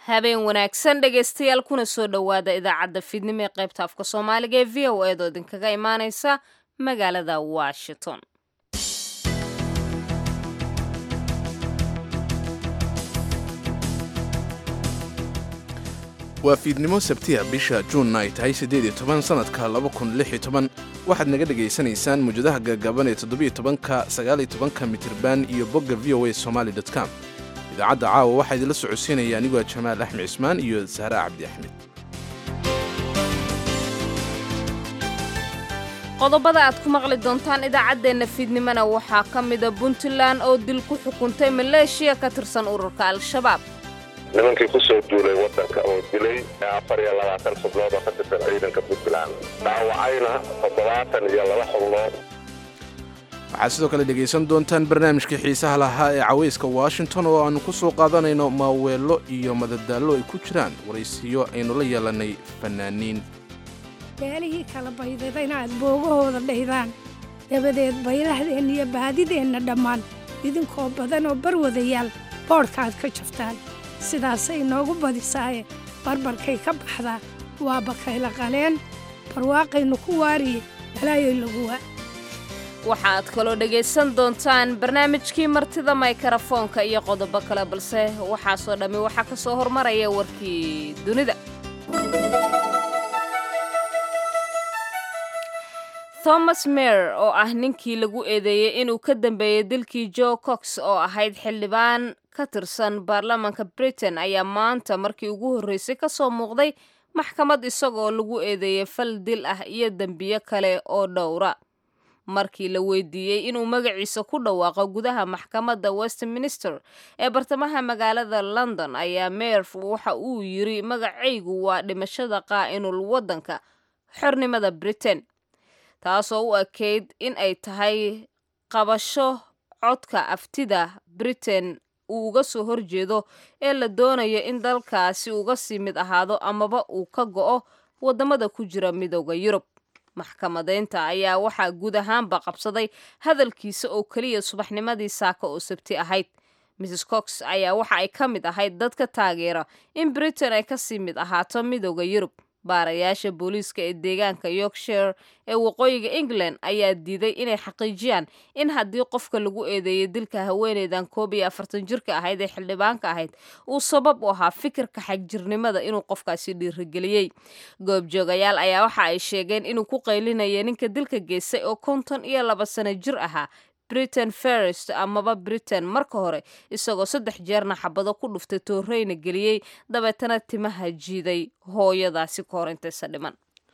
habeen wanaagsan dhegaystayaal kuna soo dhowaada idaacadda fiidnimo ee qaybta afka soomaaliga ee v o eedoo idinkaga imaaneysa magaalada washington waa fiidnimo sabtiya bisha juunna ay tahay siddeed iyo toban sannadka laba kun lix iyo toban waxaad naga dhegaysanaysaan mawjadaha gagaban ee toddobiyo tobanka sagaal iyo tobanka mitirban iyo bogga v o a somaali dot com idaacadda caawa waxaa idinla socodsiinaya anigoo jamaal axmed cismaan iyo sahra cabdi axmed qodobada aad ku maqli doontaan idaacaddeenna fiidnimona waxaa ka mida puntland oo dil ku xukuntay maleeshiya ka tirsan ururka al-shabaab nimankii ku soo duulay waddanka oo dilay afar iyo labaatan xubnood oo ka tirsan ciidanka puntland dhaawacayna toddobaatan iyo laba xubnood waxaad sidoo kale dhegaysan doontaan barnaamijkii xiisaha lahaa ee cawayska washington oo aannu ku soo qaadanayno maaweello iyo madadaallo ay ku jiraan waraysiyo aynu la yeelannay fannaaniin beelihii kala baydada inaad boogahooda dhaydaan dabadeed baylahdeenna iyo baadideenna dhammaan idinkoo badan oo barwadayaal boodhkaaad ka jaftaan sidaasay noogu badisaaye barbarkay ka baxdaa waa bakayla qaleen barwaaqaynu ku waariye balaayoy laguwa waxaad kaloo dhegaysan doontaan barnaamijkii martida maykarafoonka iyo qodobo kale balse waxaasoo dhammi waxaa ka soo hormaraya warkii dunida thomas mer oo ah ninkii lagu eedeeyey inuu ka dambeeyey dilkii jo cox oo ahayd xildhibaan ka tirsan baarlamaanka britain ayaa maanta markii ugu horreysay ka soo muuqday maxkamad isagoo lagu eedeeyey fal dil ah iyo dembiyo kale oo dhowra markii la weydiiyey inuu magaciisa ku dhawaaqo gudaha maxkamadda westminster ee bartamaha magaalada london ayaa meerf waxa uu yiri magacaygu waa dhimashada qaa'inul waddanka xornimada britain taasoo u ekeyd in ay tahay qabasho codka aftida britain uu uga soo horjeedo ee la doonayo in dalkaasi uga sii mid ahaado amaba uu ka go'o waddamada ku jira midooda yurub maxkamadeynta ayaa waxaa guud ahaanba qabsaday hadalkiisa oo keliya subaxnimadii saaka oo sabti ahayd mrs cox ayaa waxa ay ka mid ahayd dadka taageera in britain ay kasii mid ahaato midooda yurub baarayaasha booliiska ee deegaanka yorkshire ee waqooyiga england ayaa diiday inay xaqiijiyaan in haddii qofka lagu eedeeyay dilka haweeneydan koob iyo afartan jirka ahayd ee xildhibaanka ahayd uu sabab u ahaa fikirka xagjirnimada inuu qofkaasi dhiirigeliyey goobjoogayaal ayaa waxa ay sheegeen inuu ku qaylinaya ninka dilka geystay oo konton iyo laba sano jir ahaa britain ferest amaba britain marka hore isagoo saddex jeerna xabado ku dhuftay tooreyna geliyey dabeetana timaha jiiday hooyadaasi ka hor intaysa dhiman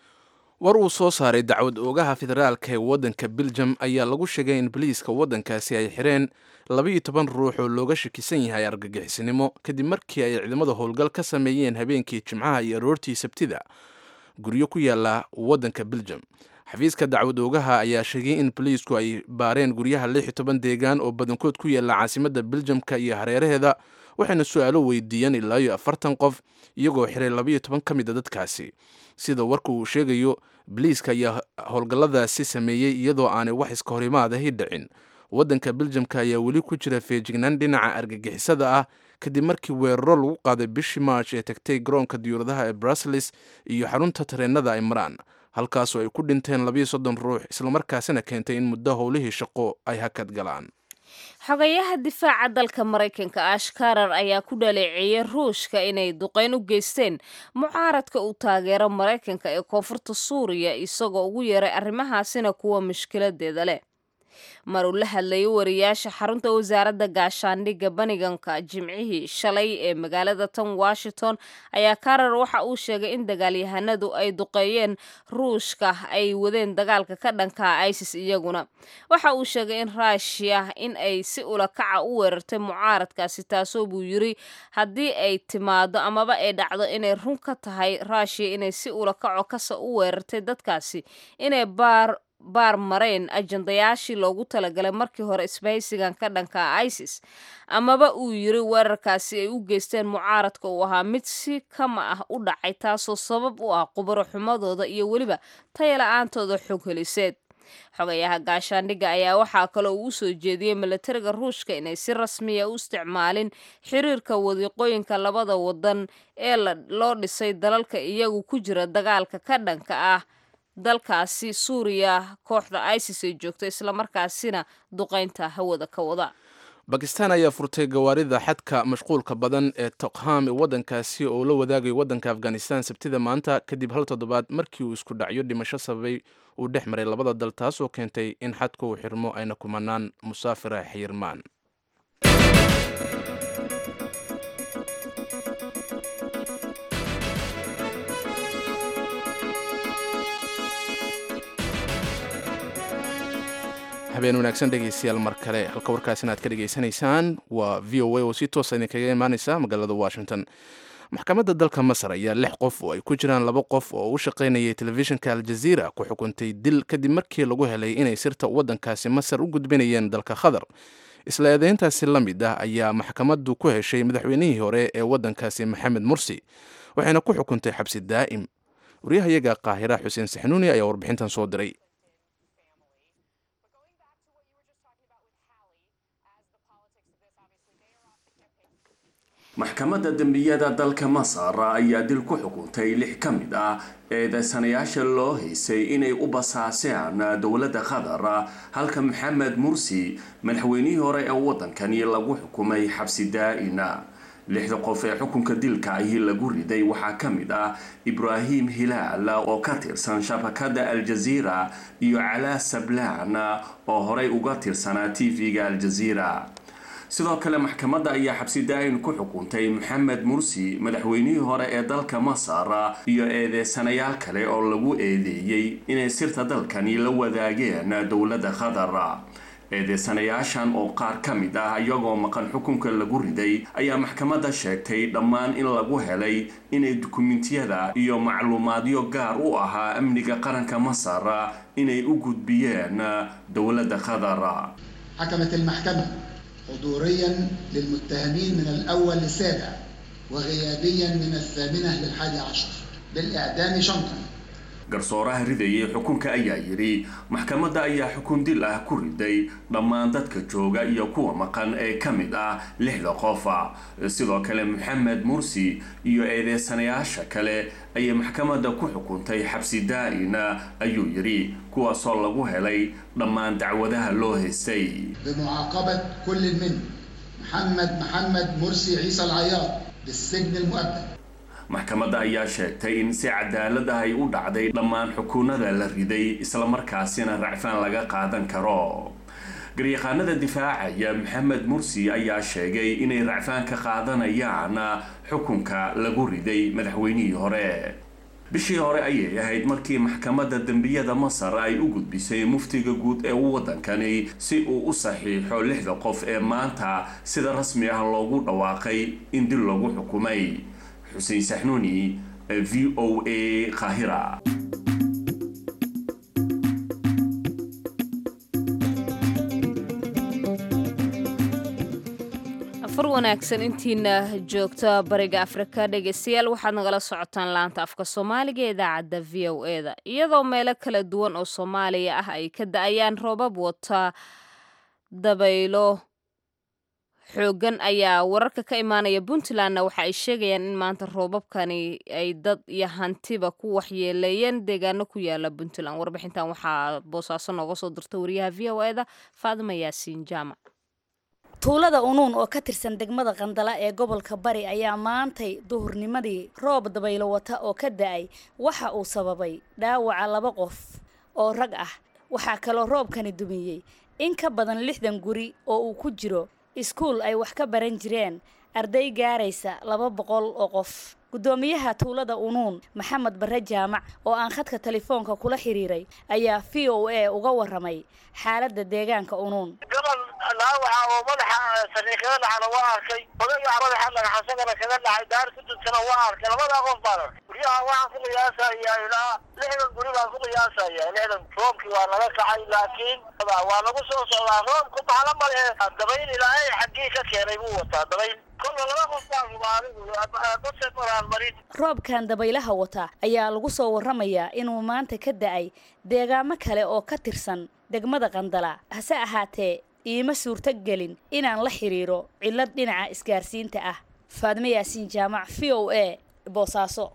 war uu soo saaray dacwad oogaha federaalka ee waddanka beljum ayaa lagu sheegay in boliiska waddankaasi ay xireen labaiyo toban ruux oo looga shakisan yahay argagixisnimo kadib markii ay ciidamada howlgal ka sameeyeen habeenkii jimcaha iyo aroortii sabtida guryo ku yaala waddanka beljum xafiiska dacwad oogaha ayaa sheegay in boliisku ay baareen guryaha lix iyo toban deegaan oo badankood ku yaala caasimadda beljamka iyo hareeraheeda waxayna su-aalo weydiiyeen ilaa iyo afartan qof iyagoo xiray labaiyo toban ka mid a dadkaasi sida warka uu sheegayo boliiska ayaa howlgalladaasi sameeyey iyadoo aanay wax iska horimaadahi dhicin waddanka beljamka ayaa weli ku jira feejignaan dhinaca argagixisada ah kadib markii weeraro lagu qaaday bishii march ee tagtay garoonka diyuuradaha ee bruseles iyo xarunta tareenada ay maraan halkaasoo ay ku dhinteen labiyo soddon ruux islamarkaasina keentay in muddo howlihii shaqo ay hakad galaan xogayaha difaaca dalka maraykanka ash karar ayaa ku dhaleeceeyey ruushka inay duqeyn u geysteen mucaaradka uu taageero maraykanka ee koonfurta suuriya isagoo ugu yeeray arrimahaasina kuwa mushkiladeeda leh mar uu la hadlayay wariyaasha xarunta wasaaradda gaashaandhigga baniganka jimcihii shalay ee magaalada tan washington ayaa karar waxa uu sheegay in dagaalyahanadu ay duqeeyeen ruushka ay wadeen dagaalka ka dhanka isis iyaguna waxa uu sheegay in ruushiya in ay si ulakaca u weerartay mucaaradkaasi taasoo buu yiri haddii ay timaado amaba ay dhacdo inay run ka tahay ruushiya inay si ulakaco kasa u weerartay dadkaasi inay baar baar mareen ajandayaashii loogu talagalay markii hore isbahaysigan ka dhanka isis amaba uu yiri weerarkaasi ay u geysteen mucaaradka uu ahaa mid si kama ah u dhacay taasoo sabab u ah qubaro xumadooda iyo weliba taya la-aantooda xog heliseed xogayaha gaashaandhigga ayaa waxaa kaloo uu soo jeediyey milatariga ruushka inay si rasmiya u isticmaalin xiriirka wadiiqooyinka labada wadan ee loo dhisay dalalka iyagu ku jira dagaalka ka dhanka ah dalkaasi suuriya kooxda isis ay joogto islamarkaasina duqaynta hawada ka wada bakistan ayaa furtay gawaarida xadka mashquulka badan ee tokham waddankaasi oo la wadaagay waddanka afghanistan sabtida maanta kadib hal toddobaad markii uu isku dhacyo dhimasho sababay uu dhex maray labada dal taas oo keentay in xadka uu xirmo ayna kumanaan musaafira xiyirmaan habeen wanaagsan dhegaystayaal mar kale halka warkaasina aad ka dhegaysanaysaan waa v o a oo si toosa idinkaga imaaneysa magaalada washington maxkamadda dalka masar ayaa lix qof oo ay ku jiraan laba qof oo u shaqaynayay telefishinka aljaziira ku xukuntay dil kadib markii lagu helay inay sirta waddankaasi masar u gudbinayeen dalka qatar isla eedeyntaasi la mid ah ayaa maxkamaddu ku heshay madaxweynihii hore ee waddankaasi maxamed mursi waxayna ku xukuntay xabsi daa'im waryahayaga qaahira xuseen saxnuuni ayaa warbixintan soo diray maxkamadda dembiyada dalka masar ayaa dil ku xukuntay lix ka mid ah eedeysanayaasha loo haysay inay u basaaseen dowladda qatar halka maxamed mursi madaxweynihii hore ee waddankani lagu xukumay xabsi daa-ina lixda qof ee xukunka dilka ahi lagu riday waxaa ka mid ah ibraahim hilaal oo ka tirsan shabakadda aljaziira iyo calaa sablaan oo horey uga tirsanaa tv-ga aljaziira sidoo kale maxkamadda ayaa xabsi daa-in ku xukuntay maxamed mursi madaxweynihii hore ee dalka masar iyo eedeysanayaal kale oo lagu eedeeyey inay sirta dalkani la wadaageen dowladda qatar eedeysanayaashan oo qaar ka mid ah iyagoo maqan xukunka lagu riday ayaa maxkamadda sheegtay dhammaan in lagu helay inay dukumentiyada iyo macluumaadyo gaar u ahaa amniga qaranka masar inay u gudbiyeen dowladda qatar حضوريا للمتهمين من الأول للسابع وغيابيا من الثامنة للحادي عشر بالإعدام شنطا garsooraha ridayay xukunka ayaa yidhi maxkamadda ayaa xukun dil ah ku riday dhammaan dadka jooga iyo kuwa maqan ee ka mid ah lixda qofa sidoo kale maxamed mursi iyo eedeysanayaasha kale ayay maxkamadda ku xukuntay xabsi daa-ina ayuu yidhi kuwaasoo lagu helay dhammaan dacwadaha loo haystay بمعاقبة كل من محمد محمد مرسي عيسى العياط بالسجن المؤبد maxkamadda ayaa sheegtay in si cadaalad ah ay u dhacday dhammaan xukuunada la riday islamarkaasina racfaan laga qaadan karo garyaqaanada difaacaya maxamed mursi ayaa sheegay inay racfaan ka qaadanayaan xukunka lagu riday madaxweynihii hore bishii hore ayay ahayd markii maxkamadda dembiyada masar ay u gudbisay muftiga guud ee waddankani si uu u saxiixo lixda qof ee maanta sida rasmi ah loogu dhawaaqay in dil lagu xukumay xuseen saxnuuni v o a qaahira afar wanaagsan intiina joogta bariga afrika dhegeystayaal waxaad nagala socotaan laanta afka soomaaliga ee idaacadda v o e da iyadoo meelo kala duwan oo soomaaliya ah ay ka da-ayaan roobab wata dabaylo xoogan ayaa wararka ka imaanaya puntlandna waxa ay sheegayaan in maanta roobabkani ay dad iyo hantiba ku waxyeeleeyeen deegaano ku yaala puntland warbixintan waxaa boosaaso nooga soo dirta wariyaha v o e da faadima yaasiin jaamac tuulada unuun oo ka tirsan degmada qandala ee gobolka bari ayaa maantay duhurnimadii roob dabaylo wata oo ka da-ay waxa uu sababay dhaawaca laba qof oo rag ah waxaa kaloo roobkani dumiyey in ka badan lixdan guri oo uu ku jiro iskuul ay wax ka baran jireen arday gaaraysa laba boqol oo qof guddoomiyaha tuulada unuun maxamed barre jaamac oo aan khadka telefoonka kula xiriiray ayaa v o a uga warramay xaaladda deegaanka unuun gabal dhaawaca oo madaxa sariir kaga dhacana waa arkay odayga madaxa dhagaxasagana kaga dhacay daar ku duntana waa arkay labadaa qof baan arkay guryaha waxaan ku qiyaasayaa ilaa lixdan guri baan ku qiyaasaya lixdan roobkii waa naga kacay laakiin waa nagu soo socdaa roobku maxala male dabayl ilaahay xaggii ka keenay buu wataa dabayl kolla laba qof baan hubaa anigu base maraan marin roobkan dabaylaha wata ayaa lagu soo warramayaa inuu maanta ka da-ay deegaamo kale oo ka tirsan degmada qandala hase ahaatee iima suurto gelin inaan la xiriiro cillad dhinaca isgaarsiinta ah faadme yaasiin jaamac v o a boosaaso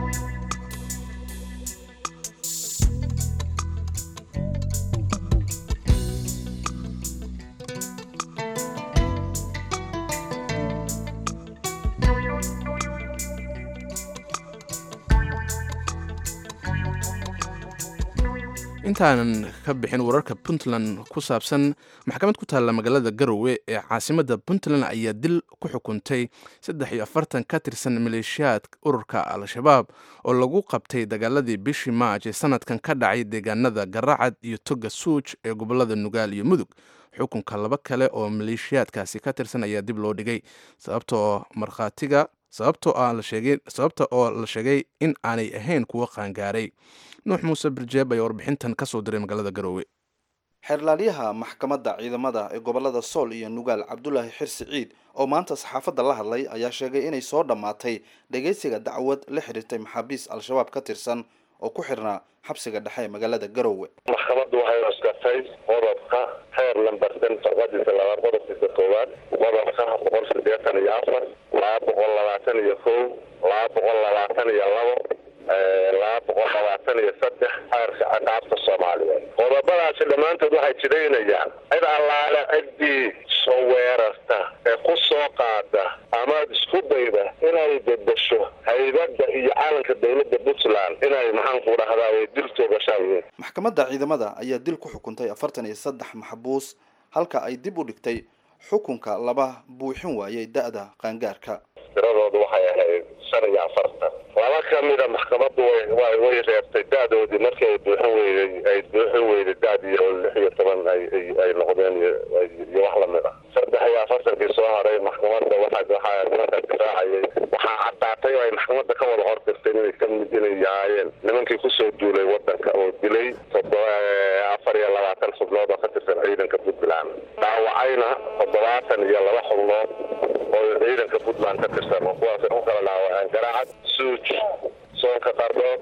intaanan ka bixin wararka puntland ku saabsan maxkamad ku taalla magaalada garowe ee caasimadda puntland ayaa dil ku xukuntay saddex iyo afartan ka tirsan maleeshiyaad ururka al-shabaab oo lagu qabtay dagaaladii bishii maaj ee sanadkan ka dhacay deegaanada garacad iyo toga suuj ee gobolada nugaal iyo mudug xukunka laba kale oo maleeshiyaadkaasi ka tirsan ayaa dib loo dhigay sababtoo markhaatiga sababtoo oo la sheegay in aanay ahayn kuwo qaangaaray nuux muuse birjeeb ayaa warbixintan ka soo diray magaalada garoowe xeerlaaliyaha maxkamadda ciidamada ee gobolada sool iyo nugaal cabdulaahi xirsi ciid oo maanta saxaafadda la hadlay ayaa sheegay inay soo dhammaatay dhegaysiga dacwad la xiriirtay maxaabiis al-shabaab ka tirsan oo ku xirnaa xabsiga dhexe ee magaalada garoowe maxkamaddu waxay cuskartay qodobka xeer lambarsan farqadiisa labaad qodobkiisa koowaad qodobka boqol sideetan iyo afar laba boqol labaatan iyo kow laba boqol labaatan iyo labo laba boqol labaatan iyo saddex xeerka ciqaabta soomaaliyeed qodobadaasi dhammaantood waxay jidaynayaan cid allaale ciddii soo weerarta ee ku soo qaada ama isku dayda inay bedesho haybadda iyo calanka dowladda puntland inay maxaanku dhahdaa way dil toogashaan yihiin maxkamadda ciidamada ayaa dil ku xukuntay afartan iyo saddex maxbuus halka ay dib u dhigtay xukunka laba buuxin waayey da-da qaangaarka tiradoodu waxay ahayd shan iyo afartan laba ka mida maxkamaddu way way reebtay da-doodii markii ay buuxin weyday ay buuxin weyday da-dii oo lix iyo toban ay ay noqdeen iyo wax lamid ah saddex iyo afartankii soo haray maxkamadda waxa waxaa nimanka difaacayay waxaa caddaatay oo ay maxkamadda ka wada hortirteen inay ka mid inay yahaayeen nimankii kusoo duulay wadanka oo dilay toddoba afar iyo labaatan xubnood oo ka tirsan ciidanka puntland dhaawacayna toddobaatan iyo laba xubnood oo ciidanka puntland ka tirsan oo kuwaas u kala dhaawaceen garaacad suuj soonka qardhood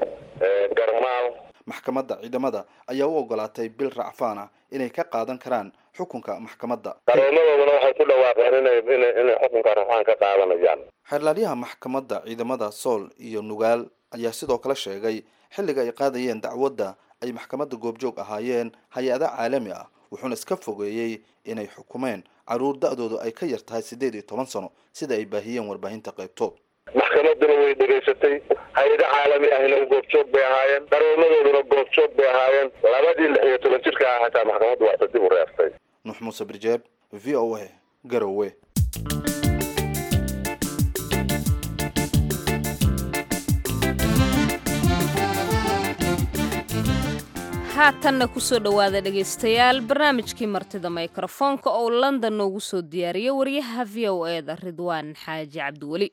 garmaal maxkamadda ciidamada ayaa u ogolaatay bil racfaan ah inay ka qaadan karaan xukunka maxkamadda qaroomadooduna waxay ku dhawaaqeen inay inay inay xukunka racfaan ka qaadanayaan xeerlaaliyaha maxkamadda ciidamada sool iyo nugaal ayaa sidoo kale sheegay xilliga ay qaadayeen dacwadda ay maxkamadda goobjoog ahaayeen hay-ada caalami ah wuxuuna iska fogeeyey inay xukumeen caruur da-doodu ay ka yar tahay siddeed iyo toban sano sida ay baahiyeen warbaahinta qaybtood maxkamadduna way dhegaysatay hay-ado caalami ahna goobjoog bay ahaayeen qaroomadooduna goobjoog bay ahaayeen labadii lix iyo toban jirka ah hataa maxkamaddu waata dib u reeftay nuux muuse birjeeb v o a garowe haatanna kusoo dhowaada dhegaystayaal barnaamijkii martida mikrofoonka oo london noogu soo diyaariya wariyaha v o e da ridwaan xaaji cabdiweli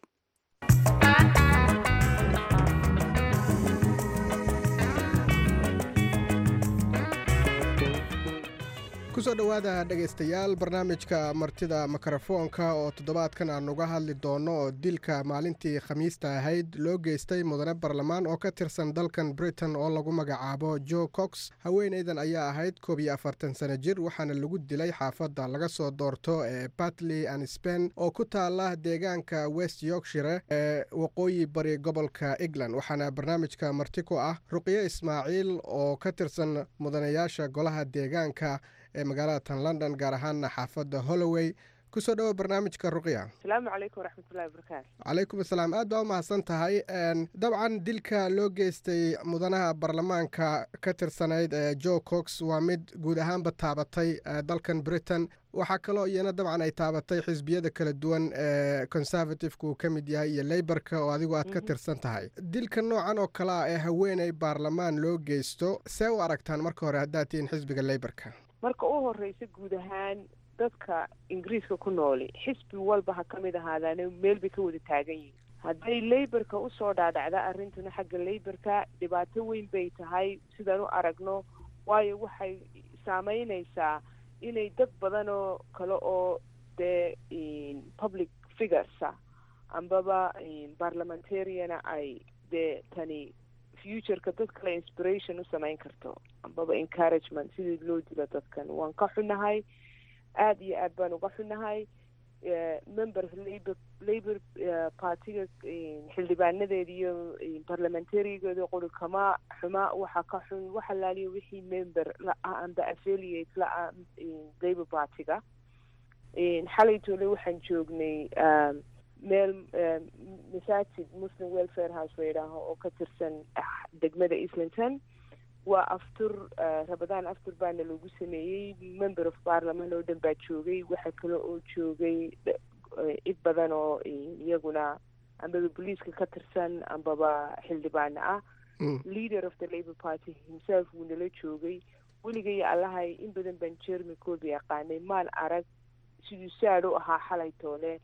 kusoo dhowaada dhegaystayaal barnaamijka martida mikrofoonka oo toddobaadkan aan uga hadli doono oo dilka maalintii khamiista ahayd loo geystay mudane barlamaan oo ka tirsan dalkan britain oo lagu magacaabo jo cox haweeneydan ayaa ahayd koob iyo afartan sano jir waxaana lagu dilay xaafadda laga soo doorto ee batley and spen oo ku taala deegaanka west yorkshire ee waqooyi bari gobolka england waxaana barnaamijka marti ku ah ruqyo ismaaciil oo ka tirsan mudanayaasha golaha deegaanka ee magaalada tan london gaar ahaana xaafadda holloway kusoo dhawo barnaamijka ruqya asalaamu calaykum waraxmatullahi wabarakaatu calaykum asalaam aad baa u mahadsan tahay dabcan dilka loo geystay mudanaha baarlamaanka ka tirsanayd ee jo cox waa mid guud ahaanba taabatay dalkan britain waxaa kaloo iyana dabcan ay taabatay xisbiyada kala duwan ee conservativeka uu ka mid yahay iyo leyborka oo adigu aad ka tirsan tahay dilka noocan oo kale ah ee haweeney baarlamaan loo geysto see u aragtaan marka hore haddaad tihiin xisbiga leyborka marka u horeysa guud ahaan dadka ingiriiska ku nooli xisbi walba ha ka mid ahaadaane meel bay ka wada taagan yihiin hadday leyborka usoo dhaadhacda arrintuna xagga leyborka dhibaato weyn bay tahay sidaan u aragno waayo waxay saameyneysaa inay dad badan oo kale oo dee public figuresa ambaba parliamentariana ay dee tani futureka dad kale inspiration u samayn karto ambaba encouragement sidii loo dilo dadkan waan ka xunahay aada iyo aad baan uga xunahay member labor labor partiga xildhibaanadeeda iyo parliamentarigeeda qori kama xuma waxa ka xun waxa laaliya wixii member la-ah amba affiliate la-ah labor partiga xalay toole waxaan joognay meel masaajid muslim welfare house la yidhaaho oo ka tirsan degmada islington waa aftur rabadaan aftur baana lagu sameeyey member of parliament oo dhan baa joogay waxa kale oo joogay cid badan oo iyaguna ambaba boliiska ka tirsan ambaba xildhibaano ah leader of the labor party himself wuu nala joogay weligay allahay in badan baan jermy colby yaqaanay maan arag siduu saad u ahaa xalay toole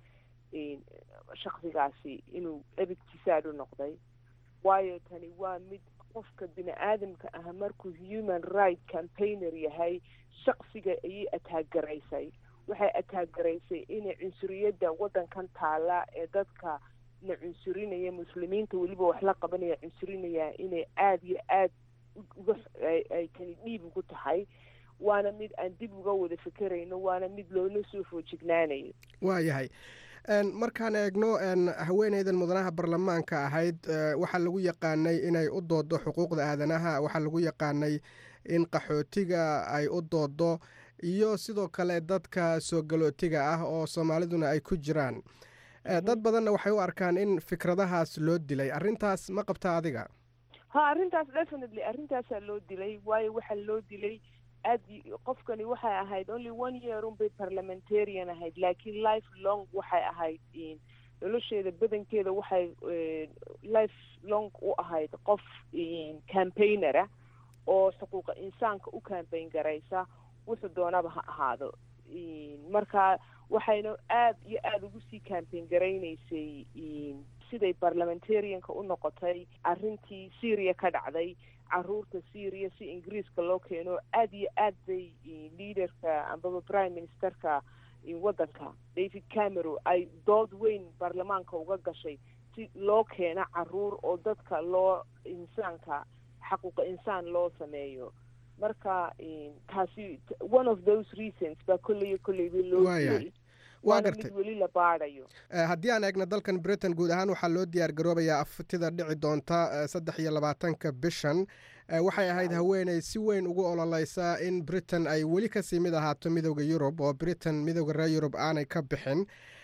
shaksigaasi inuu ebidkii saad u noqday waayo tani waa mid qofka bini aadamka ah markuu human right campaigner yahay shaksiga ayay ataagaraysay waxay ataagaraysay inay cunsuriyadda waddankan taala ee dadka na cunsurinaya muslimiinta weliba wax la qabanaya cunsurinaya inay aada iyo aad uga ay tani dhiib ugu tahay waana mid aan dib uga wada fekerayno waana mid loona soo foojignaanayo waa yahay markaan eegno haweeneydan mudanaha baarlamaanka ahayd waxaa lagu yaqaanay inay u doodo xuquuqda aadanaha waxaa lagu yaqaanay in qaxootiga ay u doodo iyo sidoo kale dadka soo galootiga ah oo soomaaliduna ay ku jiraan dad badanna waxay u arkaan in fikradahaas loo dilay arrintaas ma qabta adiga ha arrintaas definitely arrintaasaa loo dilay waayo waxaa loo dilay aad qofkani waxay ahayd only one year unbay parliamentarian ahayd laakiin life long waxay ahayd nolosheeda badankeeda waxay life long u ahayd qof campaignera oo xuquuqa insaanka u campaign garaysa wuxuu doonaba ha ahaado marka waxayna aada iyo aada ugu sii campaign garaynaysay siday parliamentarianka u noqotay arrintii syria ka dhacday caruurta syria si ingiriiska loo keeno aada iyo aad bay leaderka ambaba prime ministerka waddanka david cameron ay dood weyn baarlamaanka uga gashay si loo keeno caruur oo dadka loo insaanka xaquuqa insaan loo sameeyo marka taasi one of those reasons baa kolleyo kolleyba loo dilay waa gartay weli la baadayo haddii aan eegno dalkan britain guud ahaan waxaa loo diyaar garoobayaa aftida dhici doonta saddex iyo labaatanka bishan waxay ahayd haweeney si weyn ugu ololeysa in britain ay weli kasii mid ahaato midooda yurub oo britain midooda reer yurub aanay ka bixin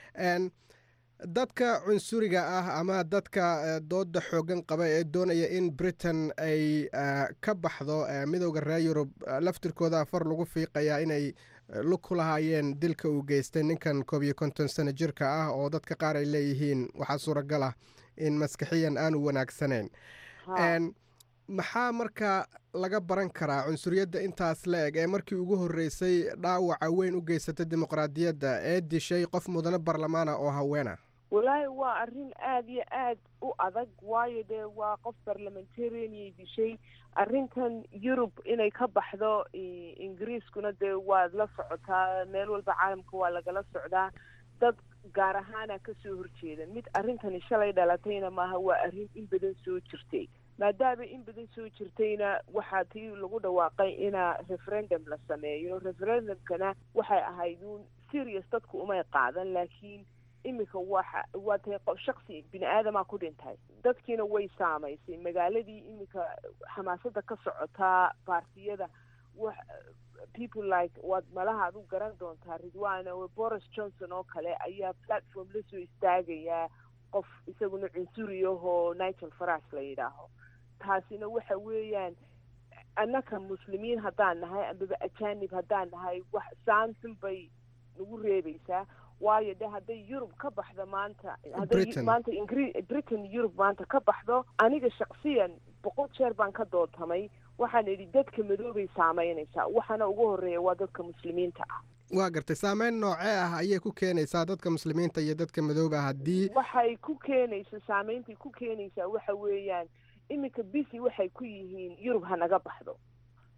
dadka cunsuriga ah ama dadka dooda xoogan qaba ee doonaya in britain ay ka baxdo midooda reer yurub laftirkooda far lagu fiiqayaa inay lug ku lahaayeen dilka uu geystay ninkan koob iyo konton sano jirka ah oo dadka qaar ay leeyihiin waxaa suuragal ah in maskaxiyan aanu wanaagsanayn maxaa marka laga baran karaa cunsuriyadda intaas la eg ee markii ugu horreysay dhaawaca weyn u geysatay dimuqraadiyadda ee dishay qof mudane baarlamaana oo haweena walaahi waa arrin aada iyo aad u adag waayo dee waa qof parliamentarianyay dishay arrintan yurub inay ka baxdo ingiriiskuna dee waad la socotaa meel walba caalamka waa lagala socdaa dad gaar ahaana kasoo horjeeda mid arrintani shalay dhalatayna maaha waa arrin in badan soo jirtay maadaama in badan soo jirtayna waxaa tii lagu dhawaaqay inaa referendum la sameeyo referendumkana waxay ahayd uun serious dadku umay qaadan laakiin iminka waxa waa tahay qof shaksi bini aadamaa ku dhintay dadkiina way saamaysay magaaladii iminka xamaasada ka socotaa baartiyada wax people like waad malaha ad u garan doontaa ridwana boris johnson oo kale ayaa platform lasoo istaagayaa qof isaguna cunsuriyahoo nigel farash la yidhaaho taasina waxa weeyaan annaka muslimiin haddaan nahay ambaba ajanib haddaan nahay wax saansun bay nagu reebaysaa waayo de hadday yurub ka baxdo maanta hadday maanta ingri britain yurub maanta ka baxdo aniga shaksiyan boqol jeer baan ka doodtamay waxaan idhi dadka madoobay saameynaysaa waxaana ugu horeeya waa dadka muslimiinta ah waa gartay saameyn noocee ah ayay ku keenaysaa dadka muslimiinta iyo dadka madooba haddii waxay ku keenaysa saameyntay ku keenaysaa waxa weeyaan iminka bisi waxay ku yihiin yurub ha naga baxdo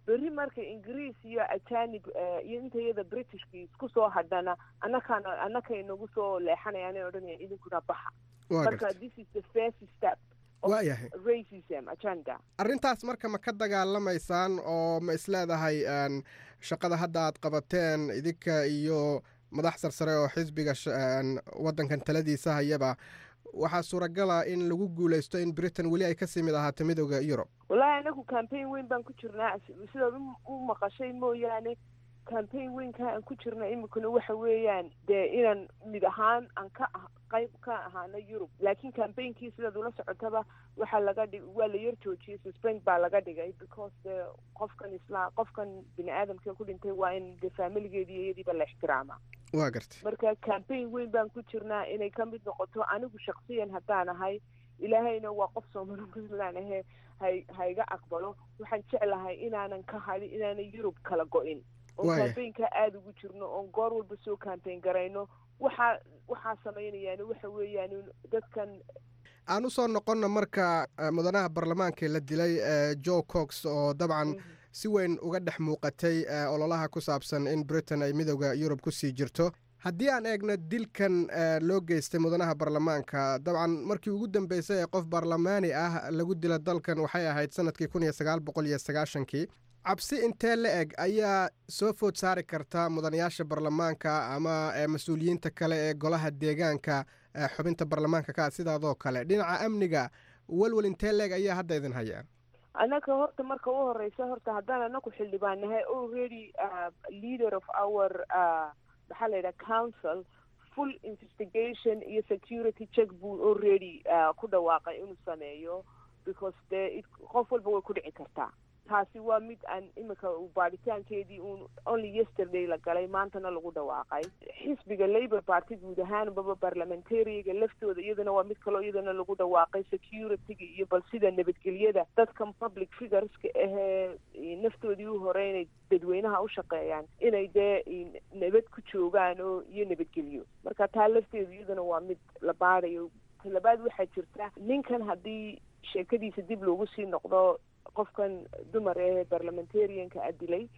berri marka ingiriis iyo ajanib iyo inta iyada britishki isku soo hadhana annakaana annakay nagu soo leexanayaan odhanayaan idinkuna baxa marka this is the first step waayahay racism agenda arrintaas marka ma ka dagaalamaysaan oo ma isleedahay shaqada hadda aad qabateen idinka iyo madax sarsare oo xisbiga waddankan taladiisa hayaba waxaa suuragala in lagu guulaysto in britain weli ay kasii mid ahaato midooda yurub wallaahi anagu campaign weyn baan ku jirnaa sidaad u maqashay mooyaane campaign weynka aan ku jirna iminkuna waxa weeyaan dee inaan mid ahaan aan ka qayb ka ahaano yurub laakiin campaignki sidaad ula socotaba waxaa laga dhig waa la yar joojiyey suspend baa laga dhigay because de qofkan isla qofkan bini aadamka ku dhintay waa in de familigeedii iyadiiba la ixtiraama waa gartay marka campaign weyn baan ku jirnaa inay ka mid noqoto anigu shaksiyan haddaan ahay ilaahayna waa qof soomali puntland ahe hay hayga aqbalo waxaan jeclahay inaanan ka hadin inaanan yurub kala go-in oo campaignka aada ugu jirno oon goor walba soo campaign garayno waxaa waxaa samaynayaan waxa weeyaan dadkan aan usoo noqonna marka mudanaha baarlamaanka la dilay joe cox oo dabcan si weyn uga dhex muuqatay ololaha ku saabsan in britain ay midooda yurub kusii jirto haddii aan eegno dilkan loo geystay mudanaha baarlamaanka dabcan markii ugu dambeysay ee qof baarlamaani ah lagu dila dalkan waxay ahayd sanadkii kun iyo sagaal boqol iyo sagaashankii cabsi intee la eg ayaa soo food saari karta mudanayaasha baarlamaanka ama mas-uuliyiinta kale ee golaha deegaanka xubinta baarlamaanka ka sidaadoo kale dhinaca amniga welwel intee la eg ayaa hadda idin hayaa annaga horta marka u horeysa horta haddaan anaku xildhibaan nahay already leader of our maxaa la yidhaha council full investigation iyo security check buu already ku dhawaaqay inuu sameeyo because dee qof walba way ku dhici kartaa taasi waa mid aan imika baadhitaankeedii uun only yesterday la galay maantana lagu dhawaaqay xisbiga labour party guud ahaanbaba parliamentariga laftooda iyadana waa mid kaloo iyadana lagu dhawaaqay securityga iyo bal sida nabadgelyada dadkan public figureska ahee naftoodii u hore inay dadweynaha u shaqeeyaan inay dee nabad ku joogaan oo iyo nabadgelyo marka taa lafteedu iyadana waa mid la baadayo talabaad waxaa jirta ninkan haddii sheekadiisa dib loogu sii noqdo qofkan dumar ee parliamentarianka a dilay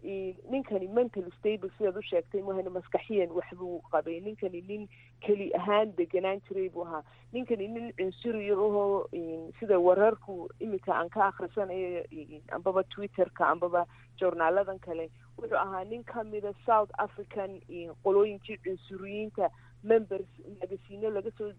ninkani mental stable sidaad u sheegtay mahana maskaxiyan waxbuu qabay ninkani nin keli ahaan deganaan jiray buu ahaa ninkani nin cunsuriya ahoo sida wararku iminka aan ka akhrisanayo ambaba twitterka ambaba journaaladan kale wuxuu ahaa nin kamida south african qolooyinkii cunsuriyiinta members magasiino laga soo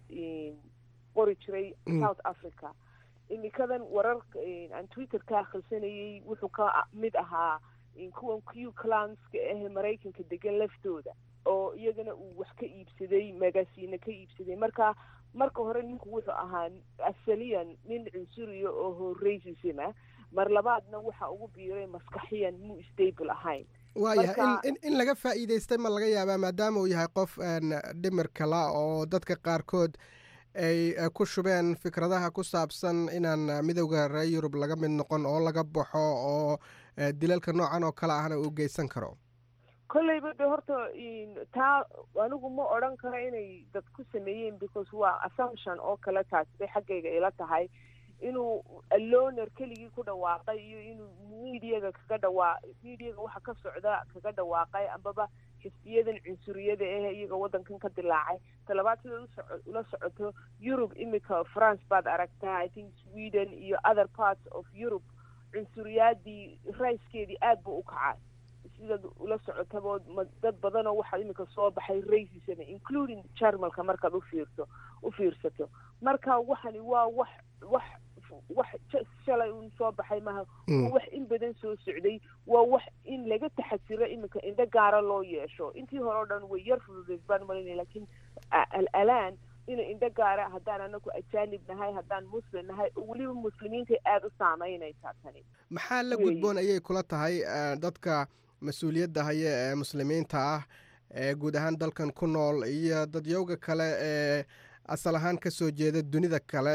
qori jiray south africa imikadan wararka aan twitter ka akhrisanayay wuxuu ka mid ahaa kuwan q clanska ahe maraykanka degan laftooda oo iyagana uu wax ka iibsaday magasiino ka iibsaday marka marka hore ninku wuxuu ahaa asaliyan nin cunsuriya oo ho racism ah mar labaadna waxa ugu biiray maskaxiyan muu stable ahayn waayahay in laga faa'iidaystay ma laga yaabaa maadaama uu yahay qof dhimir kala oo dadka qaarkood ay ku shubeen fikradaha ku saabsan inaan midowda reer yurub laga mid noqon oo laga baxo oo dilalka noocan oo kale ahna uu geysan karo kolleyba de horta taa anigu ma odran karo inay dad ku sameeyeen because waa assumption oo kale taasi bay xaggayga ila tahay inuu aloner keligii ku dhawaaqay iyo inuu mediaga kaga dhawaa mediaga waxa ka socda kaga dhawaaqay ambaba xisbiyadan cunsuriyada ah iyaga waddankan ka dilaacay talabaad sidaad ula socoto yurub imika france baad aragtaa i think sweden iyo other parts of europe cunsuriyaadii rayskeedii aad buu u kacay sidaad ula socotaba dad badanoo waxaa imika soo baxay racism including jarmalka markaad ufiirto u fiirsato marka waxani waa wax wax wax shalay un soo baxay maha waa wax in badan soo socday waa wax in laga taxasiro iminka indho gaara loo yeesho intii hore o dhan way yar fududeed baan malinaya lakiin alalaan ina indho gaara haddaan anaku ajaanib nahay haddaan muslim nahay oo weliba muslimiinta aada u saameynaysaa tani maxaa la gudboon ayay kula tahay dadka mas-uuliyadda haya ee muslimiinta ah ee guud ahaan dalkan ku nool iyo dadyowga kale ee asal ahaan ka soo jeeda dunida kale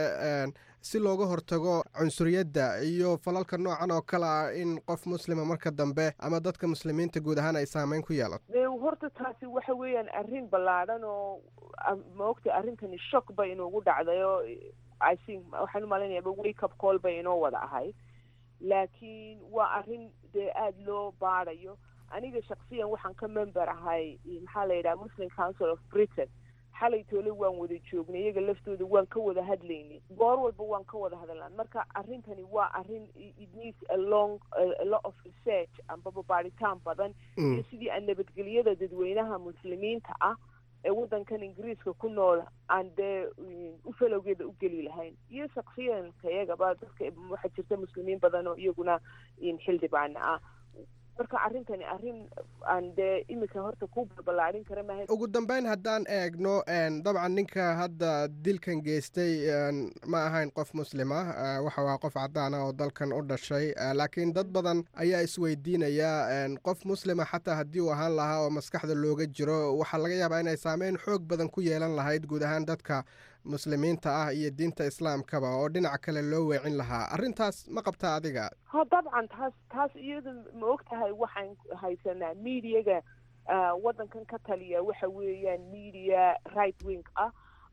si looga hortago cunsuriyadda iyo falalka noocan oo kale ah in qof muslima marka dambe ama dadka muslimiinta guud ahaan ay saameyn ku yeelato horta taasi waxa weeyaan arrin ballaadhan oo maogta arrintani shock bay inugu dhacday oo i think waxaan umalaynayaba wake up call bay inoo wada ahayd laakiin waa arrin dee aada loo baadayo aniga shaksiyan waxaan ka member ahay maxaa la yidhaha muslim council of britain xalay toole waan wada joognay iyaga laftooda waan ka wada hadlaynay goor walba waan ka wada hadalnaa marka arrintani waa arrin it needs a long a lot of research ambaba baaritaan badan iyo sidii aan nabadgelyada dadweynaha muslimiinta ah ee waddankan ingiriiska ku nool aan dee u falowgeeda u geli lahayn iyo shaksiyanka iyagaba dadka waxaa jirta muslimiin badan oo iyaguna xildhibaana ah marka arrintani arrin aan dee iminka horta ku balbalaarin kara maaha ugu dambeyn haddaan eegno dabcan ninka hadda dilkan geystay ma ahayn qof muslim ah waxa waa qof cadaan ah oo dalkan u dhashay laakiin dad badan ayaa isweydiinaya qof muslima xataa haddii uu ahaan lahaa oo maskaxda looga jiro waxaa laga yaabaa inay saameyn xoog badan ku yeelan lahayd guud ahaan dadka muslimiinta ah iyo diinta islaamkaba oo dhinac kale loo weecin lahaa arrintaas ma qabtaa adiga ha dabcan taas taas iyada ma og tahay waxaan haysanaa mediaga waddankan ka taliya waxa weeyaan media right wing ah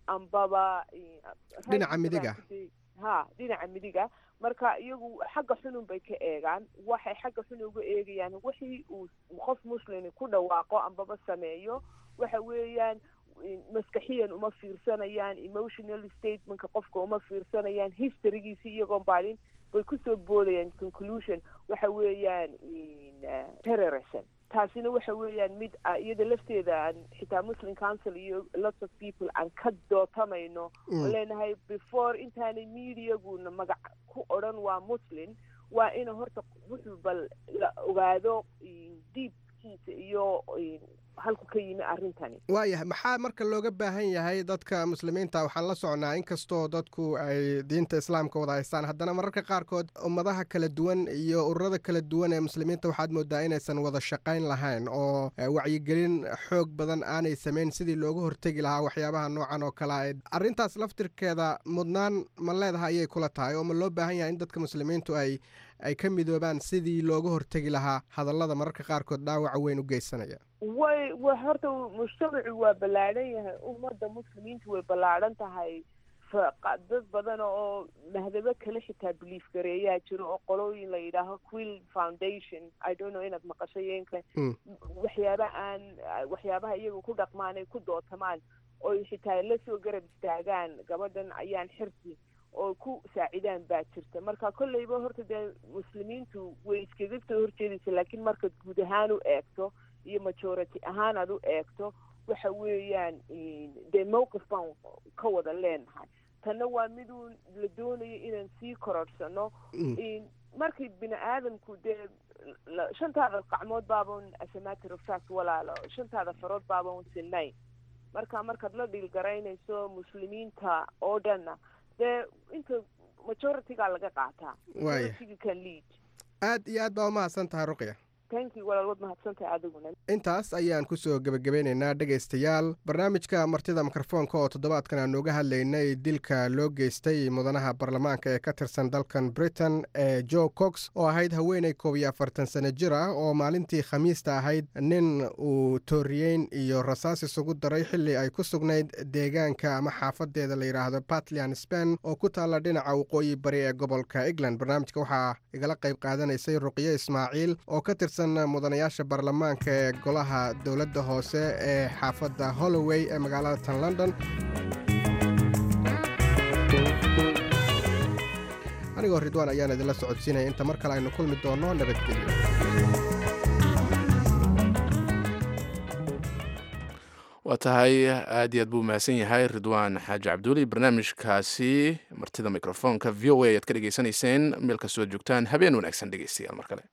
ambaba dhinaca midiga ha dhinaca midiga marka iyagu xagga xunun bay ka eegaan waxay xagga xun uga eegayaan wixii uu qof muslimi ku dhawaaqo ambaba sameeyo waxa weeyaan maskaxiyan uma fiirsanayaan emotional statementka qofka uma fiirsanayaan historygiisi iyagoon baalin bay kusoo boodayaan conclusion waxa weeyaan terrorism taasina waxa weeyaan mid iyada lafteeda aan xitaa muslim council iyo lots of people aan ka dootamayno oo leenahay before intaanay mediaguna magac ku odhan waa muslim waa ina horta wuxuu bal la ogaado diibkiisa iyo halku ka yimi arrintani waayahay maxaa marka looga baahan yahay dadka muslimiinta waxaan la socnaa inkastoo dadku ay diinta islaamka wada haystaan haddana mararka qaarkood ummadaha kala duwan iyo ururada kala duwan ee muslimiinta waxaad moodaa inaysan wada shaqayn lahayn oo wacyigelin xoog badan aanay samayn sidii looga hortegi lahaa waxyaabaha noocan oo kale arrintaas laftirkeeda mudnaan ma leedahay ayay kula tahay oo ma loo baahan yahay in dadka muslimiintu ay ay ka midoobaan sidii looga hortegi lahaa hadallada mararka qaarkood dhaawaca weyn u geysanaya way wa horta mujtamacu waa ballaadhan yahay ummadda muslimiintu way ballaadhan tahay dad badan oo mahdabo kale xitaa belief gareeyaa jiro oo qolooyin la yidhaaho quill foundation i don't know inaad maqasho yeenka waxyaaba aan waxyaabaha iyaga ku dhaqmaan ay ku dootamaan oy xitaa la soo garab istaagaan gabadhan ayaan xirsi oo ku saacidaan baa jirta marka kolleyba horta dee muslimiintu way iskaga soo horjeedaysa laakiin markaad guud ahaan u eegto iyo majority ahaan aad u eegto waxa weeyaan dee mowqif baan ka wada leenahay tanna waa miduu la doonayo inaan sii kororhsano markii bini aadamku dee shantaada qacmood baaban asamater of fact walaalo shantaada farood baaban sinayn marka markaad la dhiilgaraynayso muslimiinta oo dhanna dee inta majoritygaa laga qaataa majority can lead aad iyo aad baa umahadsan tahay ruqya thank you walaal waad mahadsantahay adiguna intaas ayaan kusoo gebagabeynaynaa dhegaystayaal barnaamijka martida mikrofoonka oo toddobaadkan aan uga hadlaynay dilka loo geystay mudanaha baarlamaanka ee ka tirsan dalkan britain ee jo cox oo ahayd haweeney koob iyo afartan sano jir ah oo maalintii khamiista ahayd nin uu tooriyeyn iyo rasaas isugu daray xilli ay ku sugnayd deegaanka ama xaafadeeda la yidhaahdo batlian spen oo ku taalla dhinaca waqooyi bari ee gobolka england barnaamijka waxaa igala qayb qaadanaysay ruqyo ismaaciil oo ka tirsan mudanayaasha baarlamaanka ee golaha dowladda hoose ee xaafadda holloway ee magaalada tan london anigoo ridwaan ayaan idinla socodsiinaya inta mar kale aynu kulmi doonno nabadgelyo waa tahay aad iyo aad buu mahadsan yahay ridwaan xaaji cabduuli barnaamijkaasi martida mikrofoonka v o a ayaad ka dhegaysanayseen meel kastoo ad joogtaan habeen wanaagsan dhegeystayaal mar kale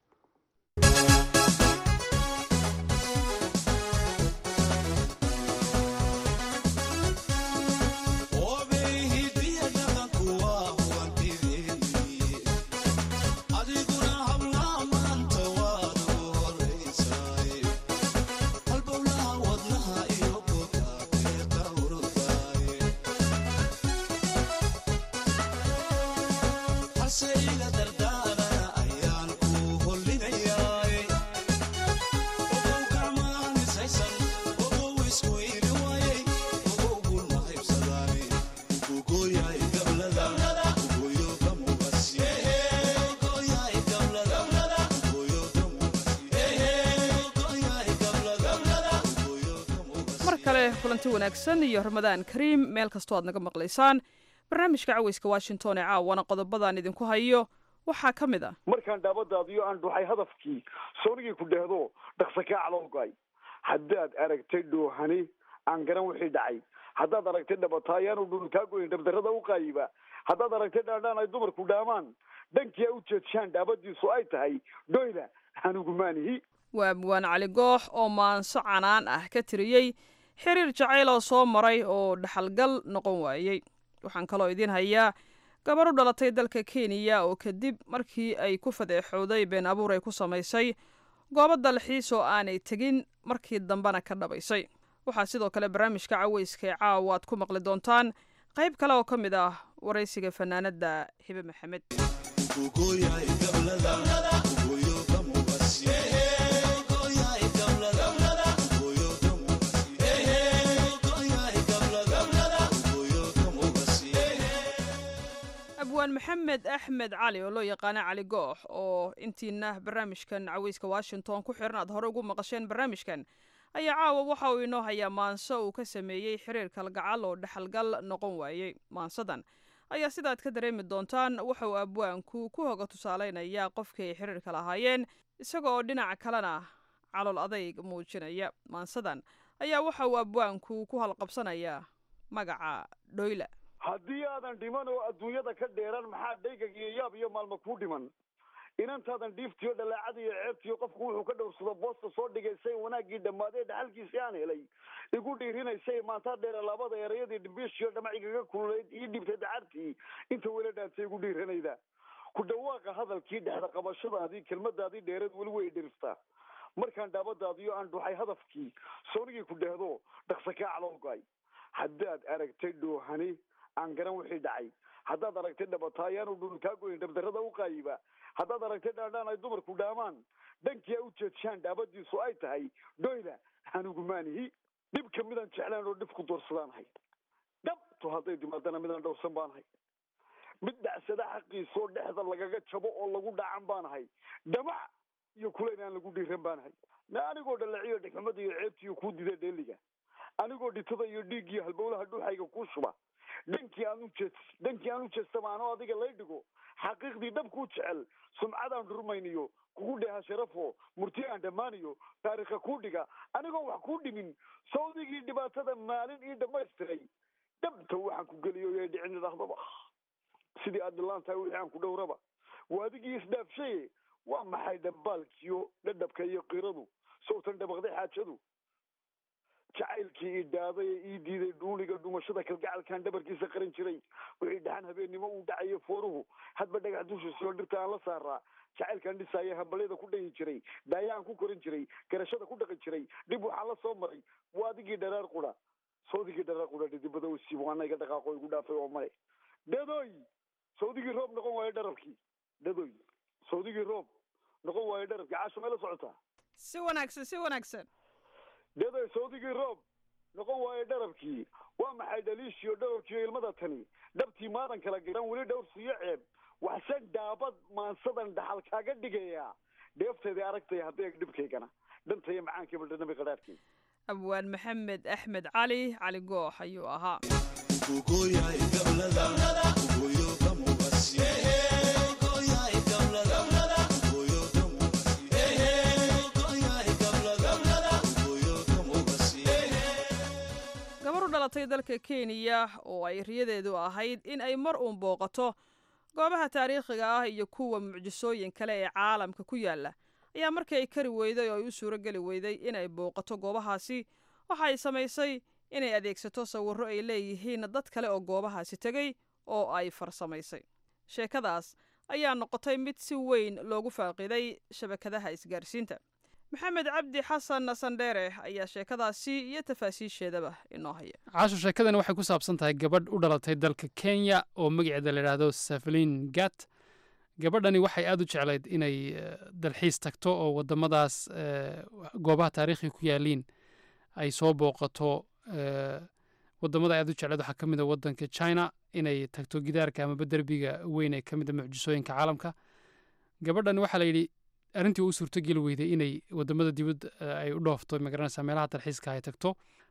Say la dardana ayaan ku hol kale kulanti wanaagsan iyo ramadaan kariim meel kastoo aad naga maqlaysaan barnaamijka caweyska washington ee caawana qodobadaan idinku hayo waxaa ka mid ah markaan dhaabadaadiyo aan dhuxay hadafkii soonigii ku dhehdo dhaqsa kaa calowgay haddaad aragtay dhoohani aan garan wixii dhacay haddaad aragtay dhabataayaanu dhul kaa goyn dhabdarrada u qaayiba haddaad aragtay dhaandhaan ay dumarku dhaamaan dhankii a u jeedshaan dhaabadiisu ay tahay dhoyla hanugumaanihi waa abwaan cali goox oo maanso canaan ah ka tiriyey xiriir jacayl oo soo maray oo dhaxalgal noqon waayey waxaan kaloo idiin hayaa gabar u dhalatay dalka kenya oo kadib markii ay ku fadeexowday been abuur ay ku samaysay goobo dalxiis oo aanay tegin markii dambena ka dhabaysay waxaa sidoo kale barnaamijka caweyska ee caawa aad ku maqli doontaan qayb kale oo ka mid ah waraysiga fanaanadda hibe maxamed abwaan maxamed axmed cali oo loo yaqaana cali goox oo intiina barnaamijkan caweyska washington ku xiran aad hore ugu maqasheen barnaamijkan ayaa caawa waxa uu inoo hayaa maanso uu ka sameeyey xiriir kalgacal oo dhexalgal noqon waayey maansadan ayaa sidaad ka dareemi doontaan waxa uu abwaanku ku hoga tusaaleynayaa qofkii ay xiriirka lahaayeen isaga oo dhinaca kalena calool adayg muujinaya maansadan ayaa waxa uu abwaanku ku halqabsanayaa magaca dhoyla haddii aadan dhiman oo adduunyada ka dheeran maxaa dhaygag iyo yaab iyo maalma kuu dhiman inantaadan dhiiftiyo dhalaacada iyo ceebtiyo qofku wuxuu ka dhowrsado boosta soo dhigaysay wanaaggii dhammaadee dhaxalkiisii aan helay igu dhiirinaysay maantaa dheera labada erayadii dhimbiishiyo dhamacigaga kululayd ii dhibtay dacartii inta weli dhaantay igu dhiiranayda ku dhawaaqa hadalkii dhexda qabashadaadii kelmadaadii dheereed weli way dhiriftaa markaan dhaabadaadiyo aan dhuxay hadafkii soonigii ku dhehdo dhaqsa kaa calowgay haddaad aragtay dhoohani aan garan wixii dhacay haddaad aragtay dhabataayaanu dhul kaa goyn dhabdarrada u qaayiba haddaad aragtay dhaandhaan ay dumarku dhaamaan dhankii a u jeedshaan dhaabadiisu ay tahay dhoyla hanugumaanihi dhibka midaan jeclaan oo dhib ku doorsadaanahay dhabtu hadday timaadana midaan dhowrsan baanahay mid dhacsada xaqiisoo dhexda lagaga jabo oo lagu dhacan baanahay dhamac iyo kulayn aan lagu dhiiran baanahay na anigoo dhalaciyo dhigxumada iyo ceebtiiyo kuu dida dheeliga anigoo dhitada iyo dhiiggiyo halbowlaha dhuuxayga kuu shuba dhankii aan u jees dhankii aan u jeestama anoo adiga lay dhigo xaqiiqdii dhabkuu jecel sumcadaan dhurmayniyo kugu dheeha sharafo murti aan dhammaaniyo taariikha kuu dhiga anigoo wax kuu dhimin sawdigii dhibaatada maalin ii dhammaystiray dhabta waxaan ku geliyo yay dhicin idhahdaba sidii aad dhilaan tahay wixii aan ku dhowraba waa adigii isdhaafshaye waa maxay dhambaalkiyo dhadhabka iyo qiradu sowtan dhabaqday xaajadu jacaylkii ii dhaaday ee ii diiday dhuuniga dhumashada kalgacalkaan dhabarkiisa qaran jiray wixii dhaxan habeennimo uu dhacayo fooruhu hadba dhagax dushiisoo dhirta aan la saaraa jacaylkaan dhisaaya hambalyada ku dhayi jiray daayaan ku korin jiray garashada ku dhaqi jiray dhib waxaan la soo maray waa adigii dharaar qura sawdigii dharaar qura dhidibada u siib waana iga dhaqaaqo igu dhaafay oo male dhadoy sawdigii roob noqon waayo dharabkii dhadoy sawdigii roob noqon waayo dharabkii caasho meela socotaa si wanaagsan si wanaagsan dhadoy sawdigii roob noqon waayo dharabkii waa maxay dhaliishiyo dharabkiiyo ilmada tani dhabtii maadan kala garan weli dhowrsiiyo ceeb waxsan dhaabad maansadan dhaxal kaaga dhigayaa dheefteedii aragtay haddee dhibkaygana dhantaya macaankii baldhanabi qadhaadhkii abwaan maxamed axmed cali cali goox ayuu ahaa gabar u dhalatay dalka kenya oo ay riyadeedu ahayd in ay mar uun booqato goobaha taariikhiga ah iyo kuwa mucjisooyin kale ee caalamka ku yaala ayaa markii ay kari weyday oo ay u suuro geli weyday inay booqato goobahaasi waxa ay samaysay inay adeegsato sawirro ay leeyihiin dad kale oo goobahaasi tegey oo ay farsamaysay sheekadaas ayaa noqotay mid si weyn loogu faaqiday shabakadaha isgaarsiinta maxamed cabdi xasan sandheere ayaa sheekadaasi iyo tafaasiisheedaba inoo haya caasho sheekadani waxay ku saabsan tahay gabadh u dhalatay dalka kenya oo magaceeda la yidhaahdo saflin gat gabadhani waxay aada u jeclayd inay dalxiis tagto oo wadamadaas goobaha taariikhiga ku yaaliin ay soo booqato wadamada aad u jecleed waxaa ka mid a wadanka china inay tagto gidaarka amaba derbiga weyn ee ka mid a mucjisooyinka caalamka gabadhan waxaa la yidhi arrintii u suurtogeli weyday inay wadamada dibadda ay u dhoofto magaranaysa meelaha dalxiiska ay tagto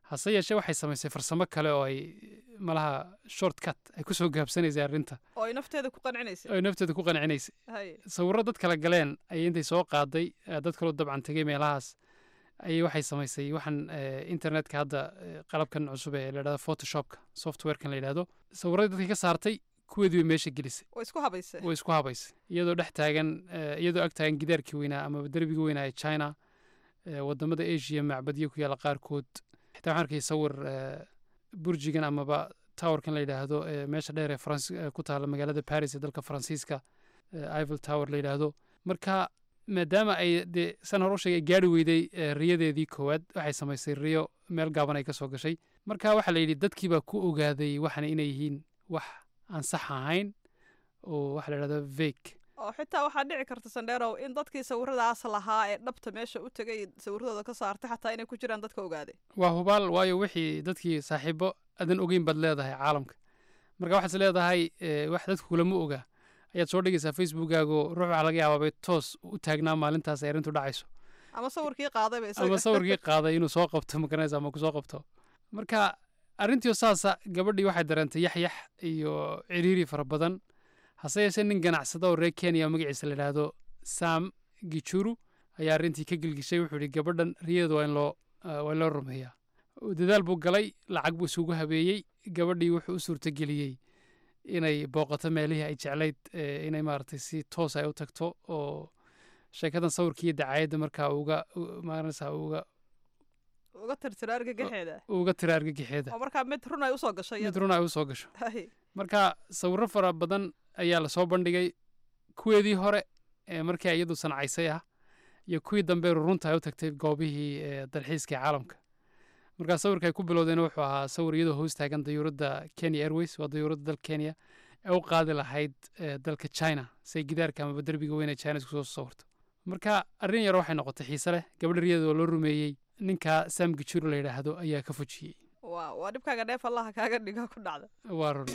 hase yeeshee waxay samaysay farsamo kale oo ay malaha short cut ay kusoo gaabsanaysay arrinta oo ay nafteeda ku qancinaysay oo ay nafteeda ku qancinaysay haye sawirro dad kala galeen ayay intay soo qaaday eh, dad kaloo dabcan tegay meelahaas ayay waxay samaysay waxaan eh, internetka hadda eh, qalabkan cusub ee la yidhahdo photoshopka softwarekan la yidhahdo sawirradii dadkii ka saartay kuweedii bay meesha gelisay way isku habaysay way isku habaysay iyadoo dhex taagan eh, iyadoo ag taagan gidaarkii weynaa ama derbigii weynaa ee china eh, wadamada asia macbadyo ku yaalla qaarkood xitaa waxaan arkay sawir eh, burjigan amaba towerkan la yidhaahdo ee meesha dheer ee faransi eh, ku taalla magaalada paris ee dalka faransiiska eh, eiffel tower la yidhaahdo marka maadaama ay dee san hore u sheegay ay gaari weyday eh, riyadeedii koowaad waxay samaysay riyo meel gaaban ay ka soo gashay marka waxaa la yidhi dadkii baa ku ogaaday waxana inay yihiin wax aan sax ahayn oo waxa la yidhahdo vake oo xitaa waxaa dhici karta sandheerow in dadkii sawiradaas lahaa ee dhabta meesha u tegay sawiradooda ka saartay xataa inay ku jiraan dadka ogaaday waa hubaal waayo wixii dadkii saaxiibo adan ogeyn baad leedahay caalamka marka waxaad is leedahay eh, wax dadku kulama oga ayaad soo dhigaysaa facebookaago ruux waxaa laga yaabaa bay toos u taagnaa maalintaas ay arrintu dhacayso ama sawirkii qaadayba isaga ama sawirkii qaaday inuu soo qabto magaranaysa ama kusoo qabto marka arrintii saasa gabadhii waxay dareentay yaxyax iyo ciriiri fara badan hase yeeshee nin ganacsada oo reer kenya oo magaciisa la yidhaahdo sam gichuru ayaa arrintii ka gelgishay wuxuu yidhi gabadhan riyadeeda waa in loo ah, waa in loo rumeeyaa dadaal buu galay lacag buu isugu habeeyey gabadhii wuxuu u suurtageliyey inay booqato meelihii ay jeclayd eh, inay maaragtay si toos ay u tagto oo sheekadan sawirkii iyo dacaayadda markaa uga u- maaranaysaa uga uga tirtira argagaxeeda uga tira argagixeeda oo markaa mid run ay usoo gashay mid iyada. run ay u soo gasho Haye. marka sawirro fara badan ayaa lasoo bandhigay kuweedii hore ee markii ay iyadu sancaysay ah iyo kuwii dambe runta ay u tagtay goobihii ee dalxiiska ee caalamka markaa sawirka ay ku bilowdeen wuxuu ahaa sawir iyadoo hoos taagan dayuuradda kenya airways waa dayuuradda dalka kenya ee u qaadi lahayd ee dalka china si ay gidaarka amaba derbiga weyn ee china isku soo sawirto marka arrin yar waxay noqotay xiise leh gabadha riyada oo loo rumeeyey ninka sam gijuro la yidhaahdo ayaa ka fujiyey waa waa dhibkaaga dheef allaha kaaga dhiga ku dhacda waa run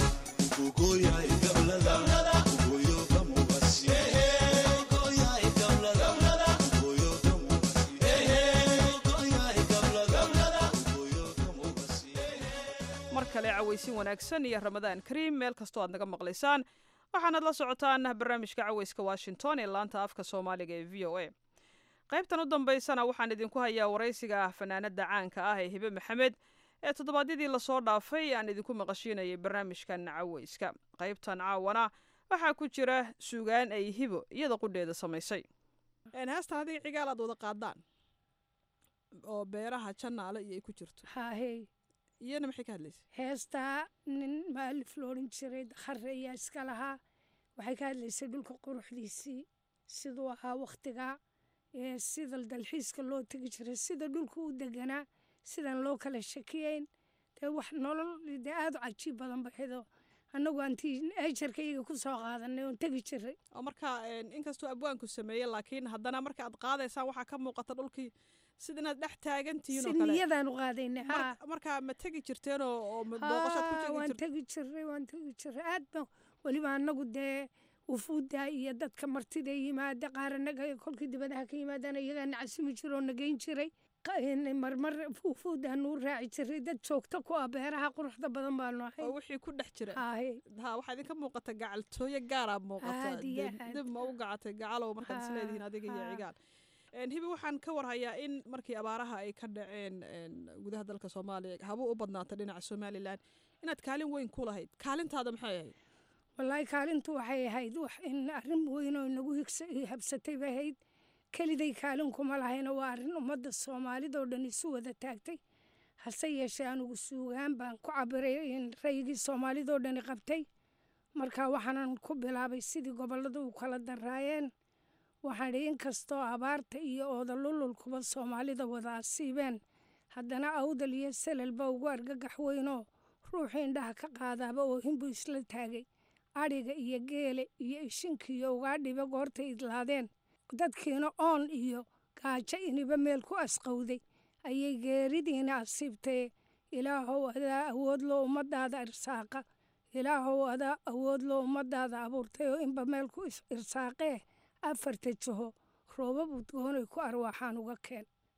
mar kale cawaysin wanaagsan iyo ramadaan kariim meel kastoo aad naga maqlaysaan waxaanaad la socotaan barnaamijka cawayska washington ee laanta afka soomaaliga ee v o a qaybtan u dambaysana waxaan idinku hayaa waraysiga fanaanada caanka ah ee hibe maxamed ee toddobaadyadii lasoo dhaafay aan idinku maqashiinayay barnaamijkan cawayska qaybtan caawana waxaa ku jira suugaan ay hibo iyada qudheeda samaysay heestan adiga cigaal aad wada qaadaan oo beeraha janaale iyo ay ku jirto haahey iyana maxay ka hadlaysa heestaa nin maalif loodhan jiray dakhare ayaa iska lahaa waxay ka hadlaysay dhulka quruxdiisii siduu ahaa wakhtigaa ee sida dalxiiska loo tegi jiray sida dhulka u deganaa sidaan loo kala shakiyayn dee wax nolol dee aada u cajiib badan baxdo annagu aantii ejarka iyaga ku soo qaadanay oon tegi jiray oo marka inkastoo abwaanku sameeye laakiin haddana marka aad qaadaysaan waxaa ka muuqata dhulkii sida inaad dhex taagan tihiin oo si kale niyadaan u qaadaynay haa Mar- marka ma tegi jirteen oo oo ma booqashaad ku Haa, tegi waan jirteen tegi jiray waan tegi jiray aad ba weliba annagu dee wufuudda iyo dadka martida yimaada qaar annaga kolkii dibadaha ka yimaadana iyagaa nacasimi jiro oo nageyn jiray Qa- in marmar wufuudda nuu raaci jiray dad joogto ku ah beeraha quruxda badan baanu ahay oo wixii ku dhex jira Haahe. ha waxaa idinka muuqata gacaltooyo gaaraa muuqata Aad iyo dib- aad. dib ma u gacatay gacalow markaad isleedihiin adiga iyo haa. cigaal Een, hibi waxaan ka warhayaa in markii abaaraha ay ka dhaceen een, gudaha dalka soomaaliya haba u badnaata dhinaca somalilan inaad kaalin weyn ku lahayd kaalintaada maxay ahayd wallaahi kaalintu waxay ahayd wax in arrin weyn oo inagu higsa habsatay bay ahayd keliday kaalin kuma lahayna waa arrin ummadda soomaalidoo dhan isu wada taagtay hase yeeshee anugu suugaan baan ku cabiray in rayigii soomaalidoo dhani qabtay marka waxaanan ku bilaabay sidii gobollada u kala daraayeen waxaan idhi inkastoo abaarta iyo oodalululkuba soomaalida wada asiibeen haddana awdal iyo selelba ugu argagax weynoo ruuxu indhaha ka qaadaaba oohinbuu isla taagay adhiga iyo geele iyo ishinkiiyo ugaadhiba goortay idlaadeen dadkiina oon iyo gaajo iniba meel ku asqowday ayay geeridiina asiibtee ilaahow adaa awood loo ummadaada irsaaqa ilaahow adaa awood loo ummadaada abuurtay oo inba meel ku is- irsaaqee afarta jiho roobab udgoonay ku arwaaxaan uga keen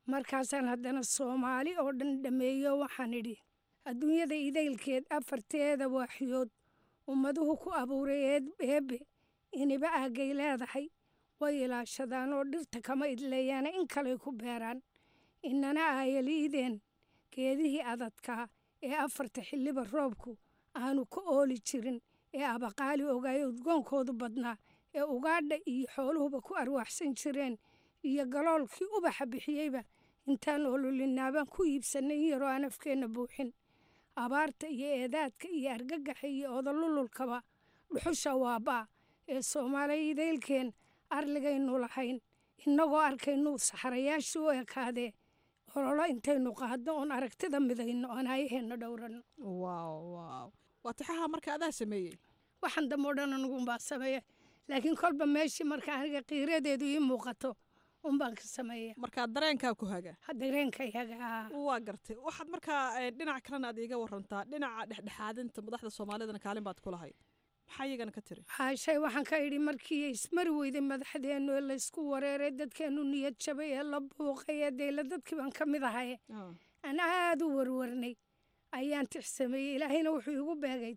markaasaan haddana soomaali oo dhan dhammeeyo waxaan idhi adduunyada idaylkeed afarteeda waaxyood ummaduhu ku abuuray eebbe iniba aaggay leedahay way ilaashadaan oo dhirta kama idleeyaana in kaley ku beeraan inana aayaliideen geedihii adadkaa ee afarta xilliba roobku aanu ka ooli jirin ee abaqaali ogaayo udgoonkoodu badnaa ee ugaadha iyo xooluhuba ku arwaaxsan jireen iyo galoolkii ubaxa bixiyeyba intaan ololinaabaan ku iibsannay in yaroo aan afkeenna buuxin abaarta iyo eedaadka iyo argagaxa iyo odolululkaba dhuxusha waabaa ee soomaaliya idaylkeen arligaynu lahayn innagoo arkaynuu saxarayaashii u ekaadee ololo intaynu qaadno oon aragtida midayno oon hayaheenna dhowranno waaw waaw waa tixaha marka adaa sameeyey waxaan dambe o dhan anugunbaa sameeya laakiin kolba meeshii marka aniga qiiradeedu ii muuqato unbaan ka sameeya markaa dareenkaa ku haga dareenka yaga waa gartay waxaad markaa dhinac kalena aad iiga warantaa dhinaca dhexdhexaadinta madaxda soomaalidana kaalin baad ku lahay maxaa iyagana ka tiri haashay waxaan ka idhi markii ismari weyday madaxdeennu ee laysku wareeray dadkeennu niyad jabay ee la buuqay ee deyla dadkii baan ka mid ahaye aan aada u warwarnay ayaan tix sameeyey ilaahayna wuxuu igu beegay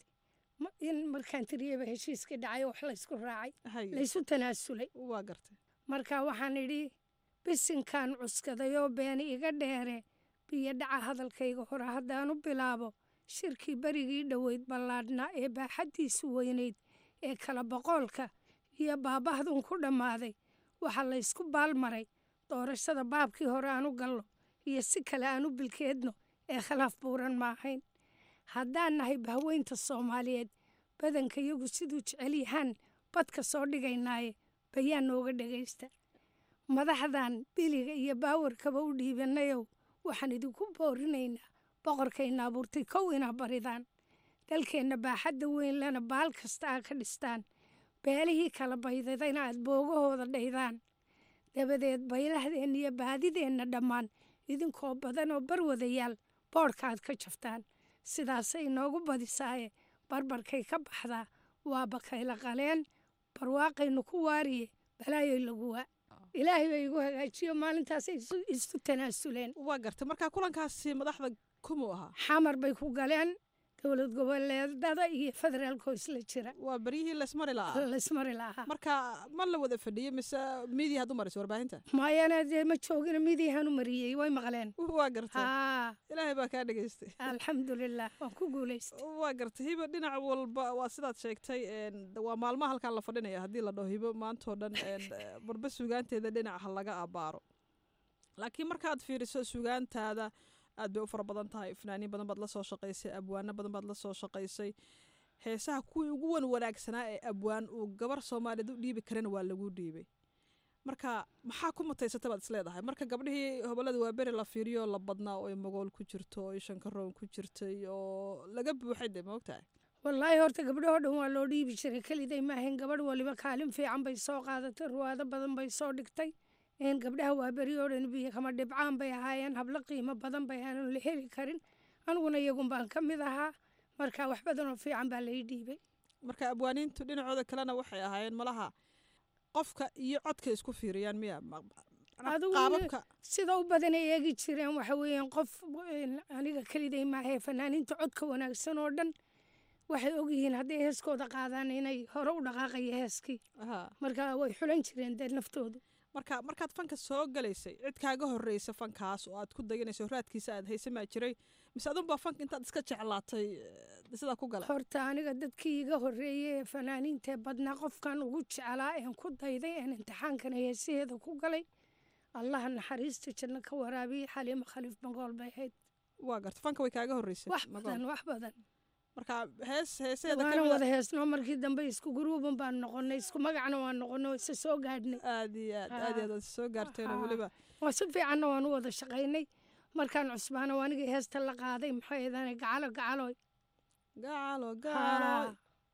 in markaan tiriyaba heshiiskii dhacay wax laysku raacay laysu tanaasulay waa gartay marka waxaan idhi bisinkaan cuskadayoo beeni iga dheere biyo dhaca hadalkayga hore haddaanu bilaabo shirkii berigii dhoweyd ballaadhnaa ee baaxaddiisu weynayd ee kala boqoolka iyo baabahdun ku dhammaaday waxaa laysku baalmaray doorashada baabkii hore aanu gallo iyo si kale aanu bilkeedno ee khilaaf buuran ma ahayn haddaan nahay bahweynta soomaaliyeed badanka iyagu siduu jecel yahaan badka soo dhigaynaaye bayaan nooga dhegaysta madaxdan biliga iyo baawarkaba u dhiibanayow waxaan idinku boorinaynaa boqorkayna abuurtay kow inaa baridaan dalkeenna baaxadda weyn lena baal kasta aa ka dhistaan beelihii kala baydadayna aad boogahooda dhaydaan dabadeed baylahdeenna iyo baadideenna dhammaan idinkoo badan oo barwadayaal boodhka aad ka jaftaan sidaasay inoogu badisaaye barbarkay ka baxdaa waa bakayla qaleen barwaaqaynu ku waariye balaayoy laguwaa ilaahay bay igu hagaajiyo maalintaasay isu tanaasuleen waa gartay markaa kulankaasi madaxda kumuu ahaa xamar bay ku galeen dowlad goboleedada iyo federaalkoo isla jira waa beryihii laysmari lahaa laysmari lahaa marka ma la wada fadhiyo mise miidiya had u marayso warbaahinta mayana dee ma joogina miidiyahan u mariyey way maqleen waa gartay ilaahay baa kaa dhegaystay alxamdulilah waan ku guulaystay waa gartay hibo dhinac walba waa sidaad sheegtay waa maalmaha halkaan la fadhinaya haddii la dhaho hibo maantoo dhan barba sugaanteeda dhinaca laga abaaro laakiin markaad fiiriso sugaantaada aad bay u fara badan tahay fanaaniin badan baad la soo shaqaysay abwaano badan baad la soo shaqaysay heesaha kuwii ugu wan wanaagsanaa ee abwaan uu gabar soomaaliyeed u dhiibi karana waa lagu dhiibay marka maxaa ku mutaysata baad isleedahay marka gabdhihii hobolada waa beri la fiiriyo la badnaa oo magool ku jirto oo shankaroon ku jirtay oo laga buuxay de maogtahay wallaahi horta gabdhahoo dhan waa loo dhiibi jiray keliday maahayn gabadh waliba kaalin fiican bay soo qaadatay ruwaado badan bay soo dhigtay in gabdhaha waa beri oo dhan biyo kama dhibcaan bay ahaayeen hablo qiimo badan bay aanan la heli karin aniguna iyagun baan ka mid ahaa marka wax badan oo fiican baa lai dhiibay marka abwaaniintu dhinacooda kalena waxay ahaayeen malaha qofka iyo codka isku fiiriyaan miya qaababka sida u badanay eegi jireen waxa weeyaan qof aniga keliday maahee fanaaniinta codka wanaagsan oo dhan waxay ogyihiin hadday heeskooda qaadaan inay hore u dhaqaaqayo heeskii marka way xulan jireen dee naftoodu marka markaad fanka soo galaysay cid kaaga horreysa fankaas oo aad ku dayanayso raadkiisa aad haysamaa jiray mise adunbaa fanka intaad iska jeclaatay sidaa ku galay horta aniga dadkii iga horreeyey ee fanaaniintae badnaa qofkan ugu jeclaa een ku dayday een imtixaankana heesaheeda ku galay allaha naxariista janno ka waraabiyey xaliimo khaliif bangool bay ahayd waa garta fanka way kaaga horreysay wax badan wax badan marka hees heeseeda waana wada heesno markii dambe isku guruuban baan noqonay isku magacna waan noqonay isa soo gaadhnay aad iyo aad aad aad soo gaarteen weliba waa si fiicanna waan u wada shaqaynay markaan cusbaana waa anigii heesta la qaaday maxay ahaydaan gacalo gacaloy gacalo gacalo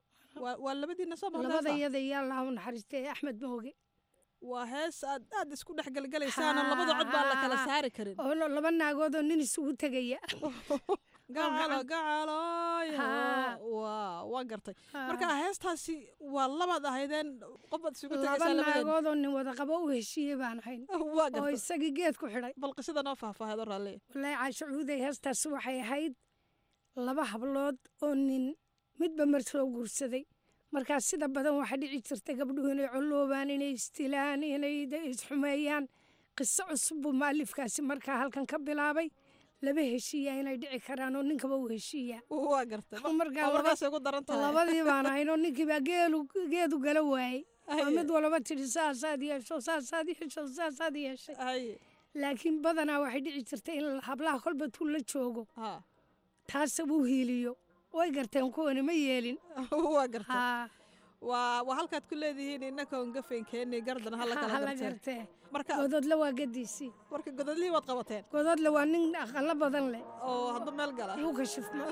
waa labadiina soo maqlay labada iyada iyo allah u naxariistay axmed mooge waa hees aad aad isku dhex galgalaysaana labada cod baan la kala saari karin oo laba naagood oo nin isugu tegaya gacalo gacaloyo Haa. waa waa gartay Haa. marka heestaasi waa labaad ahaydeen qof baad isugu laba tegaysaa labadeen naagood oo nin wada qabo u heshiiyey baan ahayn waa oo gartay isagii geed ku xidhay bal qisada noo faahfaaheed oo raalli wallaahi caasho cuuday heestaasi waxay ahayd laba hablood oo nin midba mar soo guursaday markaas sida badan waxaa dhici jirta gabdhuhu inay colloobaan inay istilaan inay de- isxumeeyaan qiso cusub buu maalifkaasi markaa halkan ka bilaabay laba heshiiya inay dhici karaan oo ninkaba u heshiiya waa gartay markaa waa markaasay ku daran tahay labadii baan ahayn oo ninkiibaa geelu geedu gala waayey oo Haye. mid walaba tidhi saasaad yeesho saasaad yeesho saasaad yeeshay Haye. laakiin badanaa waxay dhici jirtay in hablaha kolba tuu la joogo taasa wuu hiiliyo way garteen kuwani ma yeelin waa gartay waa waa halkaad ku leedihiin innaka on gafeenkeeni gardan hala kala hala gartee gartee marka gododle waa gadiisii marka godadlihii waad qabateen gododle waa nin aqalo badan leh oo hadda meel gala wuu kashifma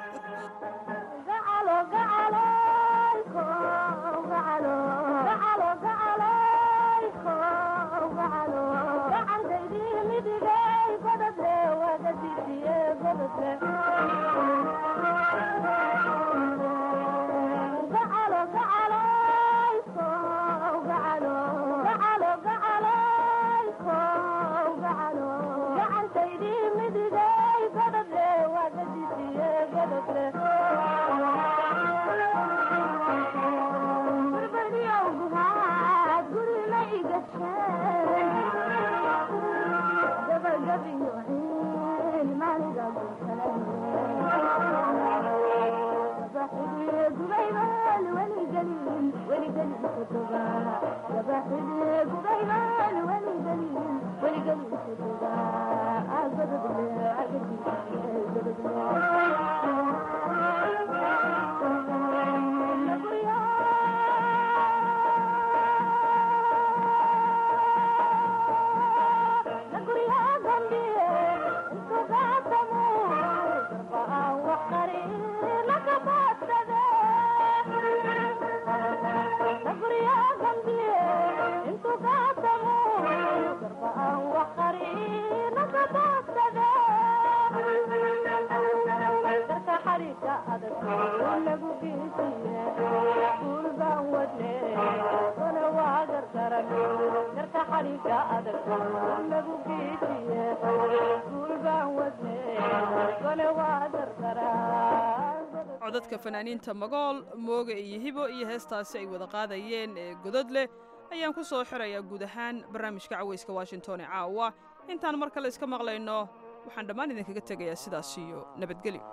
codadka fanaaniinta magool mooga iyo hibo iyo heestaasi ay wada qaadayeen ee godod leh ayaan ku soo xirayaa guud ahaan barnaamijka cawayska washington ee caawa intaan mar kale iska maqlayno waxaan dhammaan idinkaga tegayaa sidaas iyo nabadgelyo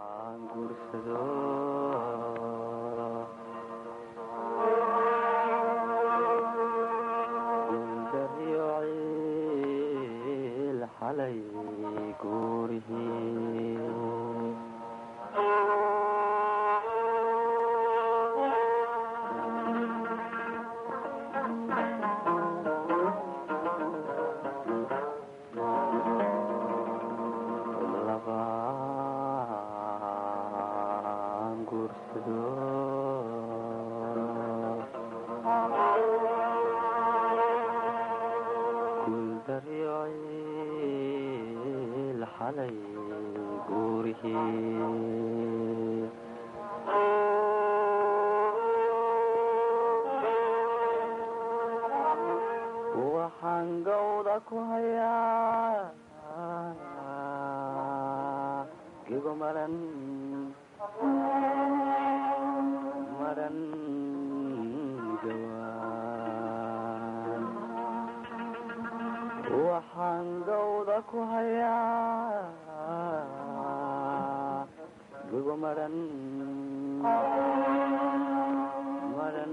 waxaan gawda ku hayaa gigo maran maran gawaan waxaan gawda ku hayaa gigo maran maran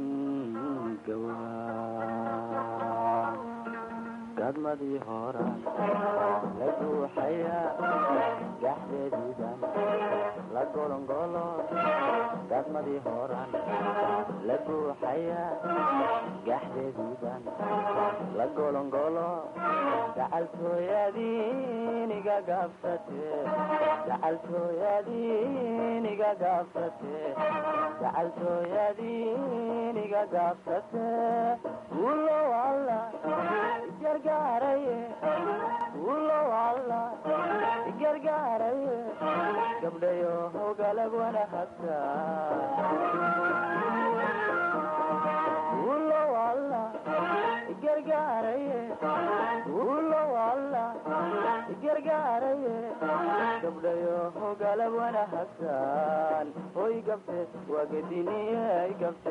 gawaan gadmadii hora la guuxaya gaxdeediidan la golongolo gaadmadii horan la guuxayaa gaxdeediiban la golongolo gacaltooyadiiniga gaabsate gacaltooyadiiniga gaabsate gacaltooyadiiniga gaabsate ulow alla gargaaraye ulow alla gargaaraye gabdhayo hogalab wanahasa ulow alla gargaaraye ulow alla gargaaraye gabdhayo hogalab wanahasan hoy gabte wagadiniyay gabte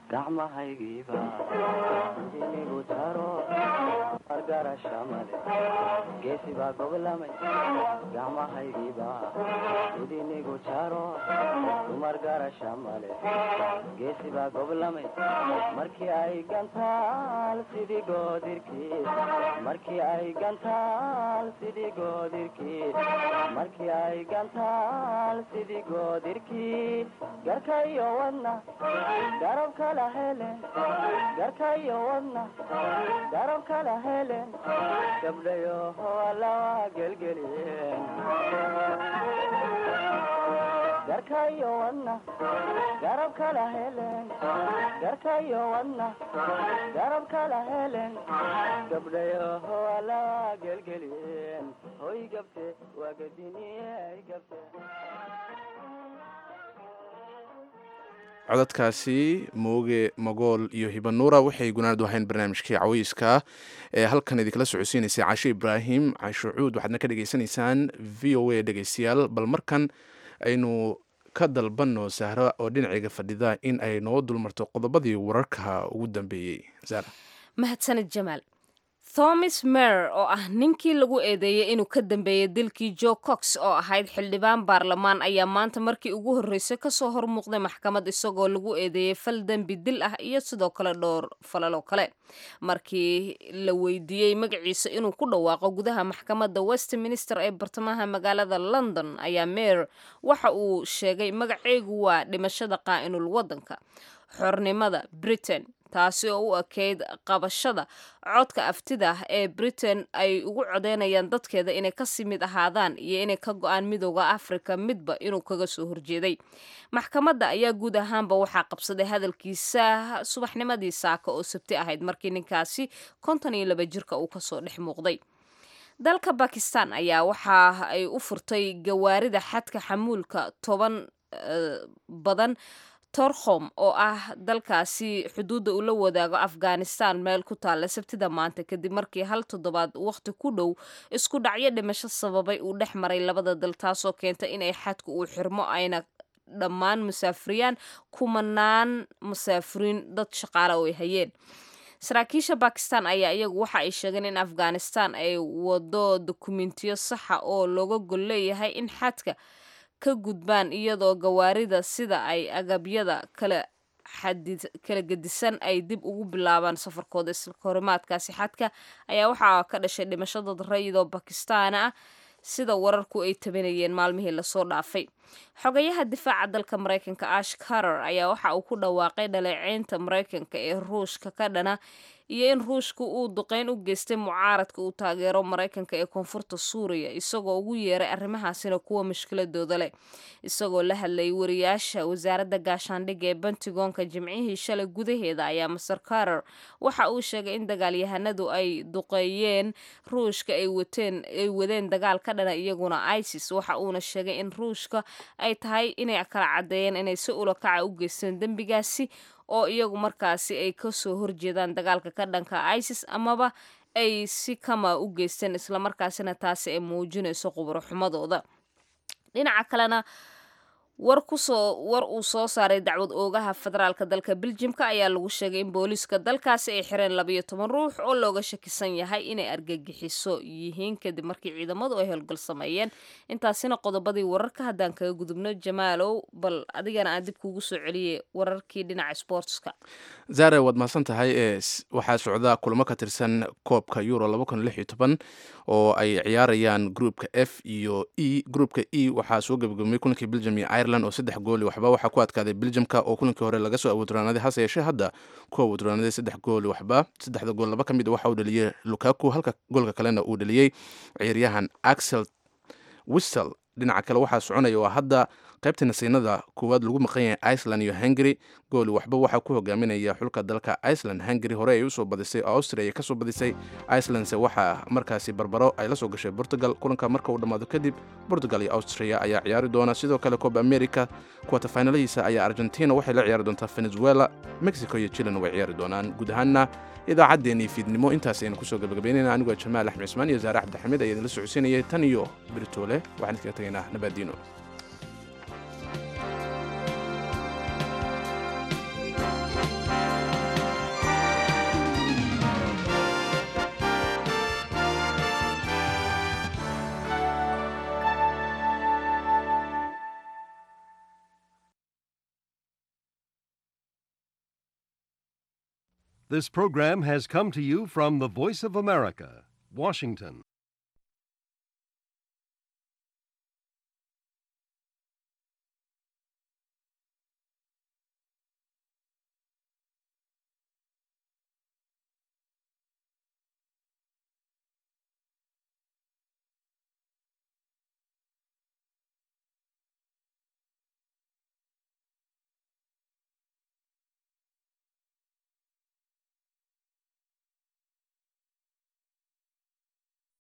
gacmahaygiiba idinigu jaro margarasha male geesi baa goblamay gacmahaygiiba idinigu jaro dumar garasha male geesi baa goblamay markii ay gantaal sidii goodirkii markii ay gantaal sidii goodirkii markii ay gantaal sidii goodirkii garka iyo wadna garab kala helen garka iyo wadna garab kala helen gabdhayo lawa gelgeliyeen garka iyo wadna garab kala helen garka iyo wadna garab kala helen gabdhayo lawa gelgeliyeen hoy gabte waa gadiniyey gabte codadkaasi mooge magool iyo hibanuura waxay gunaanad ahayn barnaamijkii caweyska ee halkan idinkala socodsiinaysay casho ibraahim casho cuud waxaadna ka dhegaysanaysaan v o a dhegeystayaal bal markan aynu ka dalbanno sahra oo dhinacayga fadhida in ay noo dulmarto qodobadii wararka ugu dambeeyey zara mahadsanid jamaal thomas mer oo ah ninkii lagu eedeeyey inuu ka dambeeyey dilkii jo cox oo ahayd xildhibaan baarlamaan ayaa maanta markii ugu horreysay kasoo hormuuqday maxkamad isagoo lagu eedeeyey fal dembi dil ah iyo sidoo kale dhowr falaloo kale markii la weydiiyey magaciisa inuu ku dhawaaqo gudaha maxkamadda westminster ee bartamaha magaalada london ayaa mer waxa uu sheegay magaceygu waa dhimashada qaa'inul waddanka xornimada britain taasi oo u ekeyd qabashada codka aftida ah ee britain ay ugu codeynayaan dadkeeda inay kasii mid ahaadaan iyo inay ka go-aan midooda africa midba inuu kaga soo horjeeday maxkamadda ayaa guud ahaanba waxaa qabsaday hadalkiisa subaxnimadii saaka oo sabti ahayd markii ninkaasi konton iyo laba jirka uu kasoo dhex muuqday dalka bakistan ayaa waxa ay u furtay gawaarida xadka xamuulka toban badan torkhom oo ah dalkaasi xuduudda uu la wadaago afghanistan meel ku taalla sabtida maanta kadib markii hal toddobaad waqti ku dhow isku dhacyo dhimasho sababay uu dhex maray labada dal taasoo keenta inay xadku uu xirmo ayna dhammaan musaafiriyaan kumanaan musaafiriin dad shaqaale oo ay hayeen saraakiisha bakistan ayaa iyagu waxa ay sheegeen in afghanistan ay wado dokumentiyo saxa oo looga gol leeyahay in xadka ka gudbaan iyadoo gawaarida sida ay agabyada kala kala gedisan ay dib ugu bilaabaan safarkooda iskahorimaadkaasi xadka ayaa waxaa ka dhashay dhimasho dad rayidoo bakistaana ah sida wararku ay tabinayeen maalmihii lasoo dhaafay xogayaha difaaca dalka maraykanka ash carter ayaa waxa uu ku dhawaaqay dhaleeceynta maraykanka ee ruushka ka dhana iyo in ruushka uu duqeyn u geystay mucaaradka uu taageero maraykanka ee koonfurta suuriya isagoo ugu yeeray arrimahaasina kuwa mushkiladooda leh isagoo la hadlayay wariyaasha wasaaradda gaashaandhigga ee bentigoonka jimcihii shalay gudaheeda ayaa master carter waxa uu sheegay in dagaalyahanadu ay duqeeyeen ruushka ay wateen ay wadeen dagaal ka dhana iyaguna isis waxa uuna sheegay in ruushka ay tahay inay kala caddeeyeen inay si ulakaca u geysteen dembigaasi oo iyagu markaasi ay kasoo horjeedaan dagaalka ka dhanka isis amaba ay si kama u geysteen islamarkaasina taasi ay muujinayso qubro xumadooda dhinaca kalena war kusoo war uu soo saaray dacwad oogaha federaalka dalka beljimka ayaa lagu sheegay in booliiska dalkaasi ay xireen labayo toban ruux oo looga shakisan yahay inay argagixiso yihiin kadib markii ciidamadu ay howlgal sameeyeen intaasina qodobadii wararka haddaan kaga gudubno jamaalow bal adigana aan dib kuugu soo celiyey wararkii dhinaca sportska zare waad mahadsan tahay ee waxaa socda kulamo ka tirsan koobka euro oo ay ciyaarayaan groupka f iyo e groupka e waxaa soo gebagabmay kulankii belgium iyo ireland oo saddex gooli waxba waxaa ku adkaaday belgiumka oo kulankii hore laga soo awooduraanaday hase yeeshee hadda ku awooduraanaday saddex gooli waxba saddexda gool laba ka mid waxa uu dhaliyey lukaku halka goolka kalena uu dhaliyey ciyaaryahan axel wistel dhinaca kale waxaa soconaya waa hadda qaybta nasiinada koowaad lagu maqan yahay iceland iyo hungary gooli waxba waxaa ku hogaaminaya xulka dalka iceland hungary hore ay usoo badisay oo austria ay kasoo badisay icelandse waxaa markaasi barbaro ay la soo gashay portugal kulanka marka uu dhammaado kadib portugal iyo austria ayaa ciyaari doona sidoo kale coba america kuwatafaynalihiisa ayaa argentina waxay la ciyaari doontaa venezuela mexico iyo chilen way ciyaari doonaan guud ahaanna idaacaddeenii fiidnimo intaas aynu kusoo gabagabaynayna anigoo jamaal axmed cismaan iyo zaare cabdixamiid ayaa idinla socodsiinayay tan iyo biritoole waxaan iskaga tegaynaa nabaadiino This program has come to you from the Voice of America, Washington.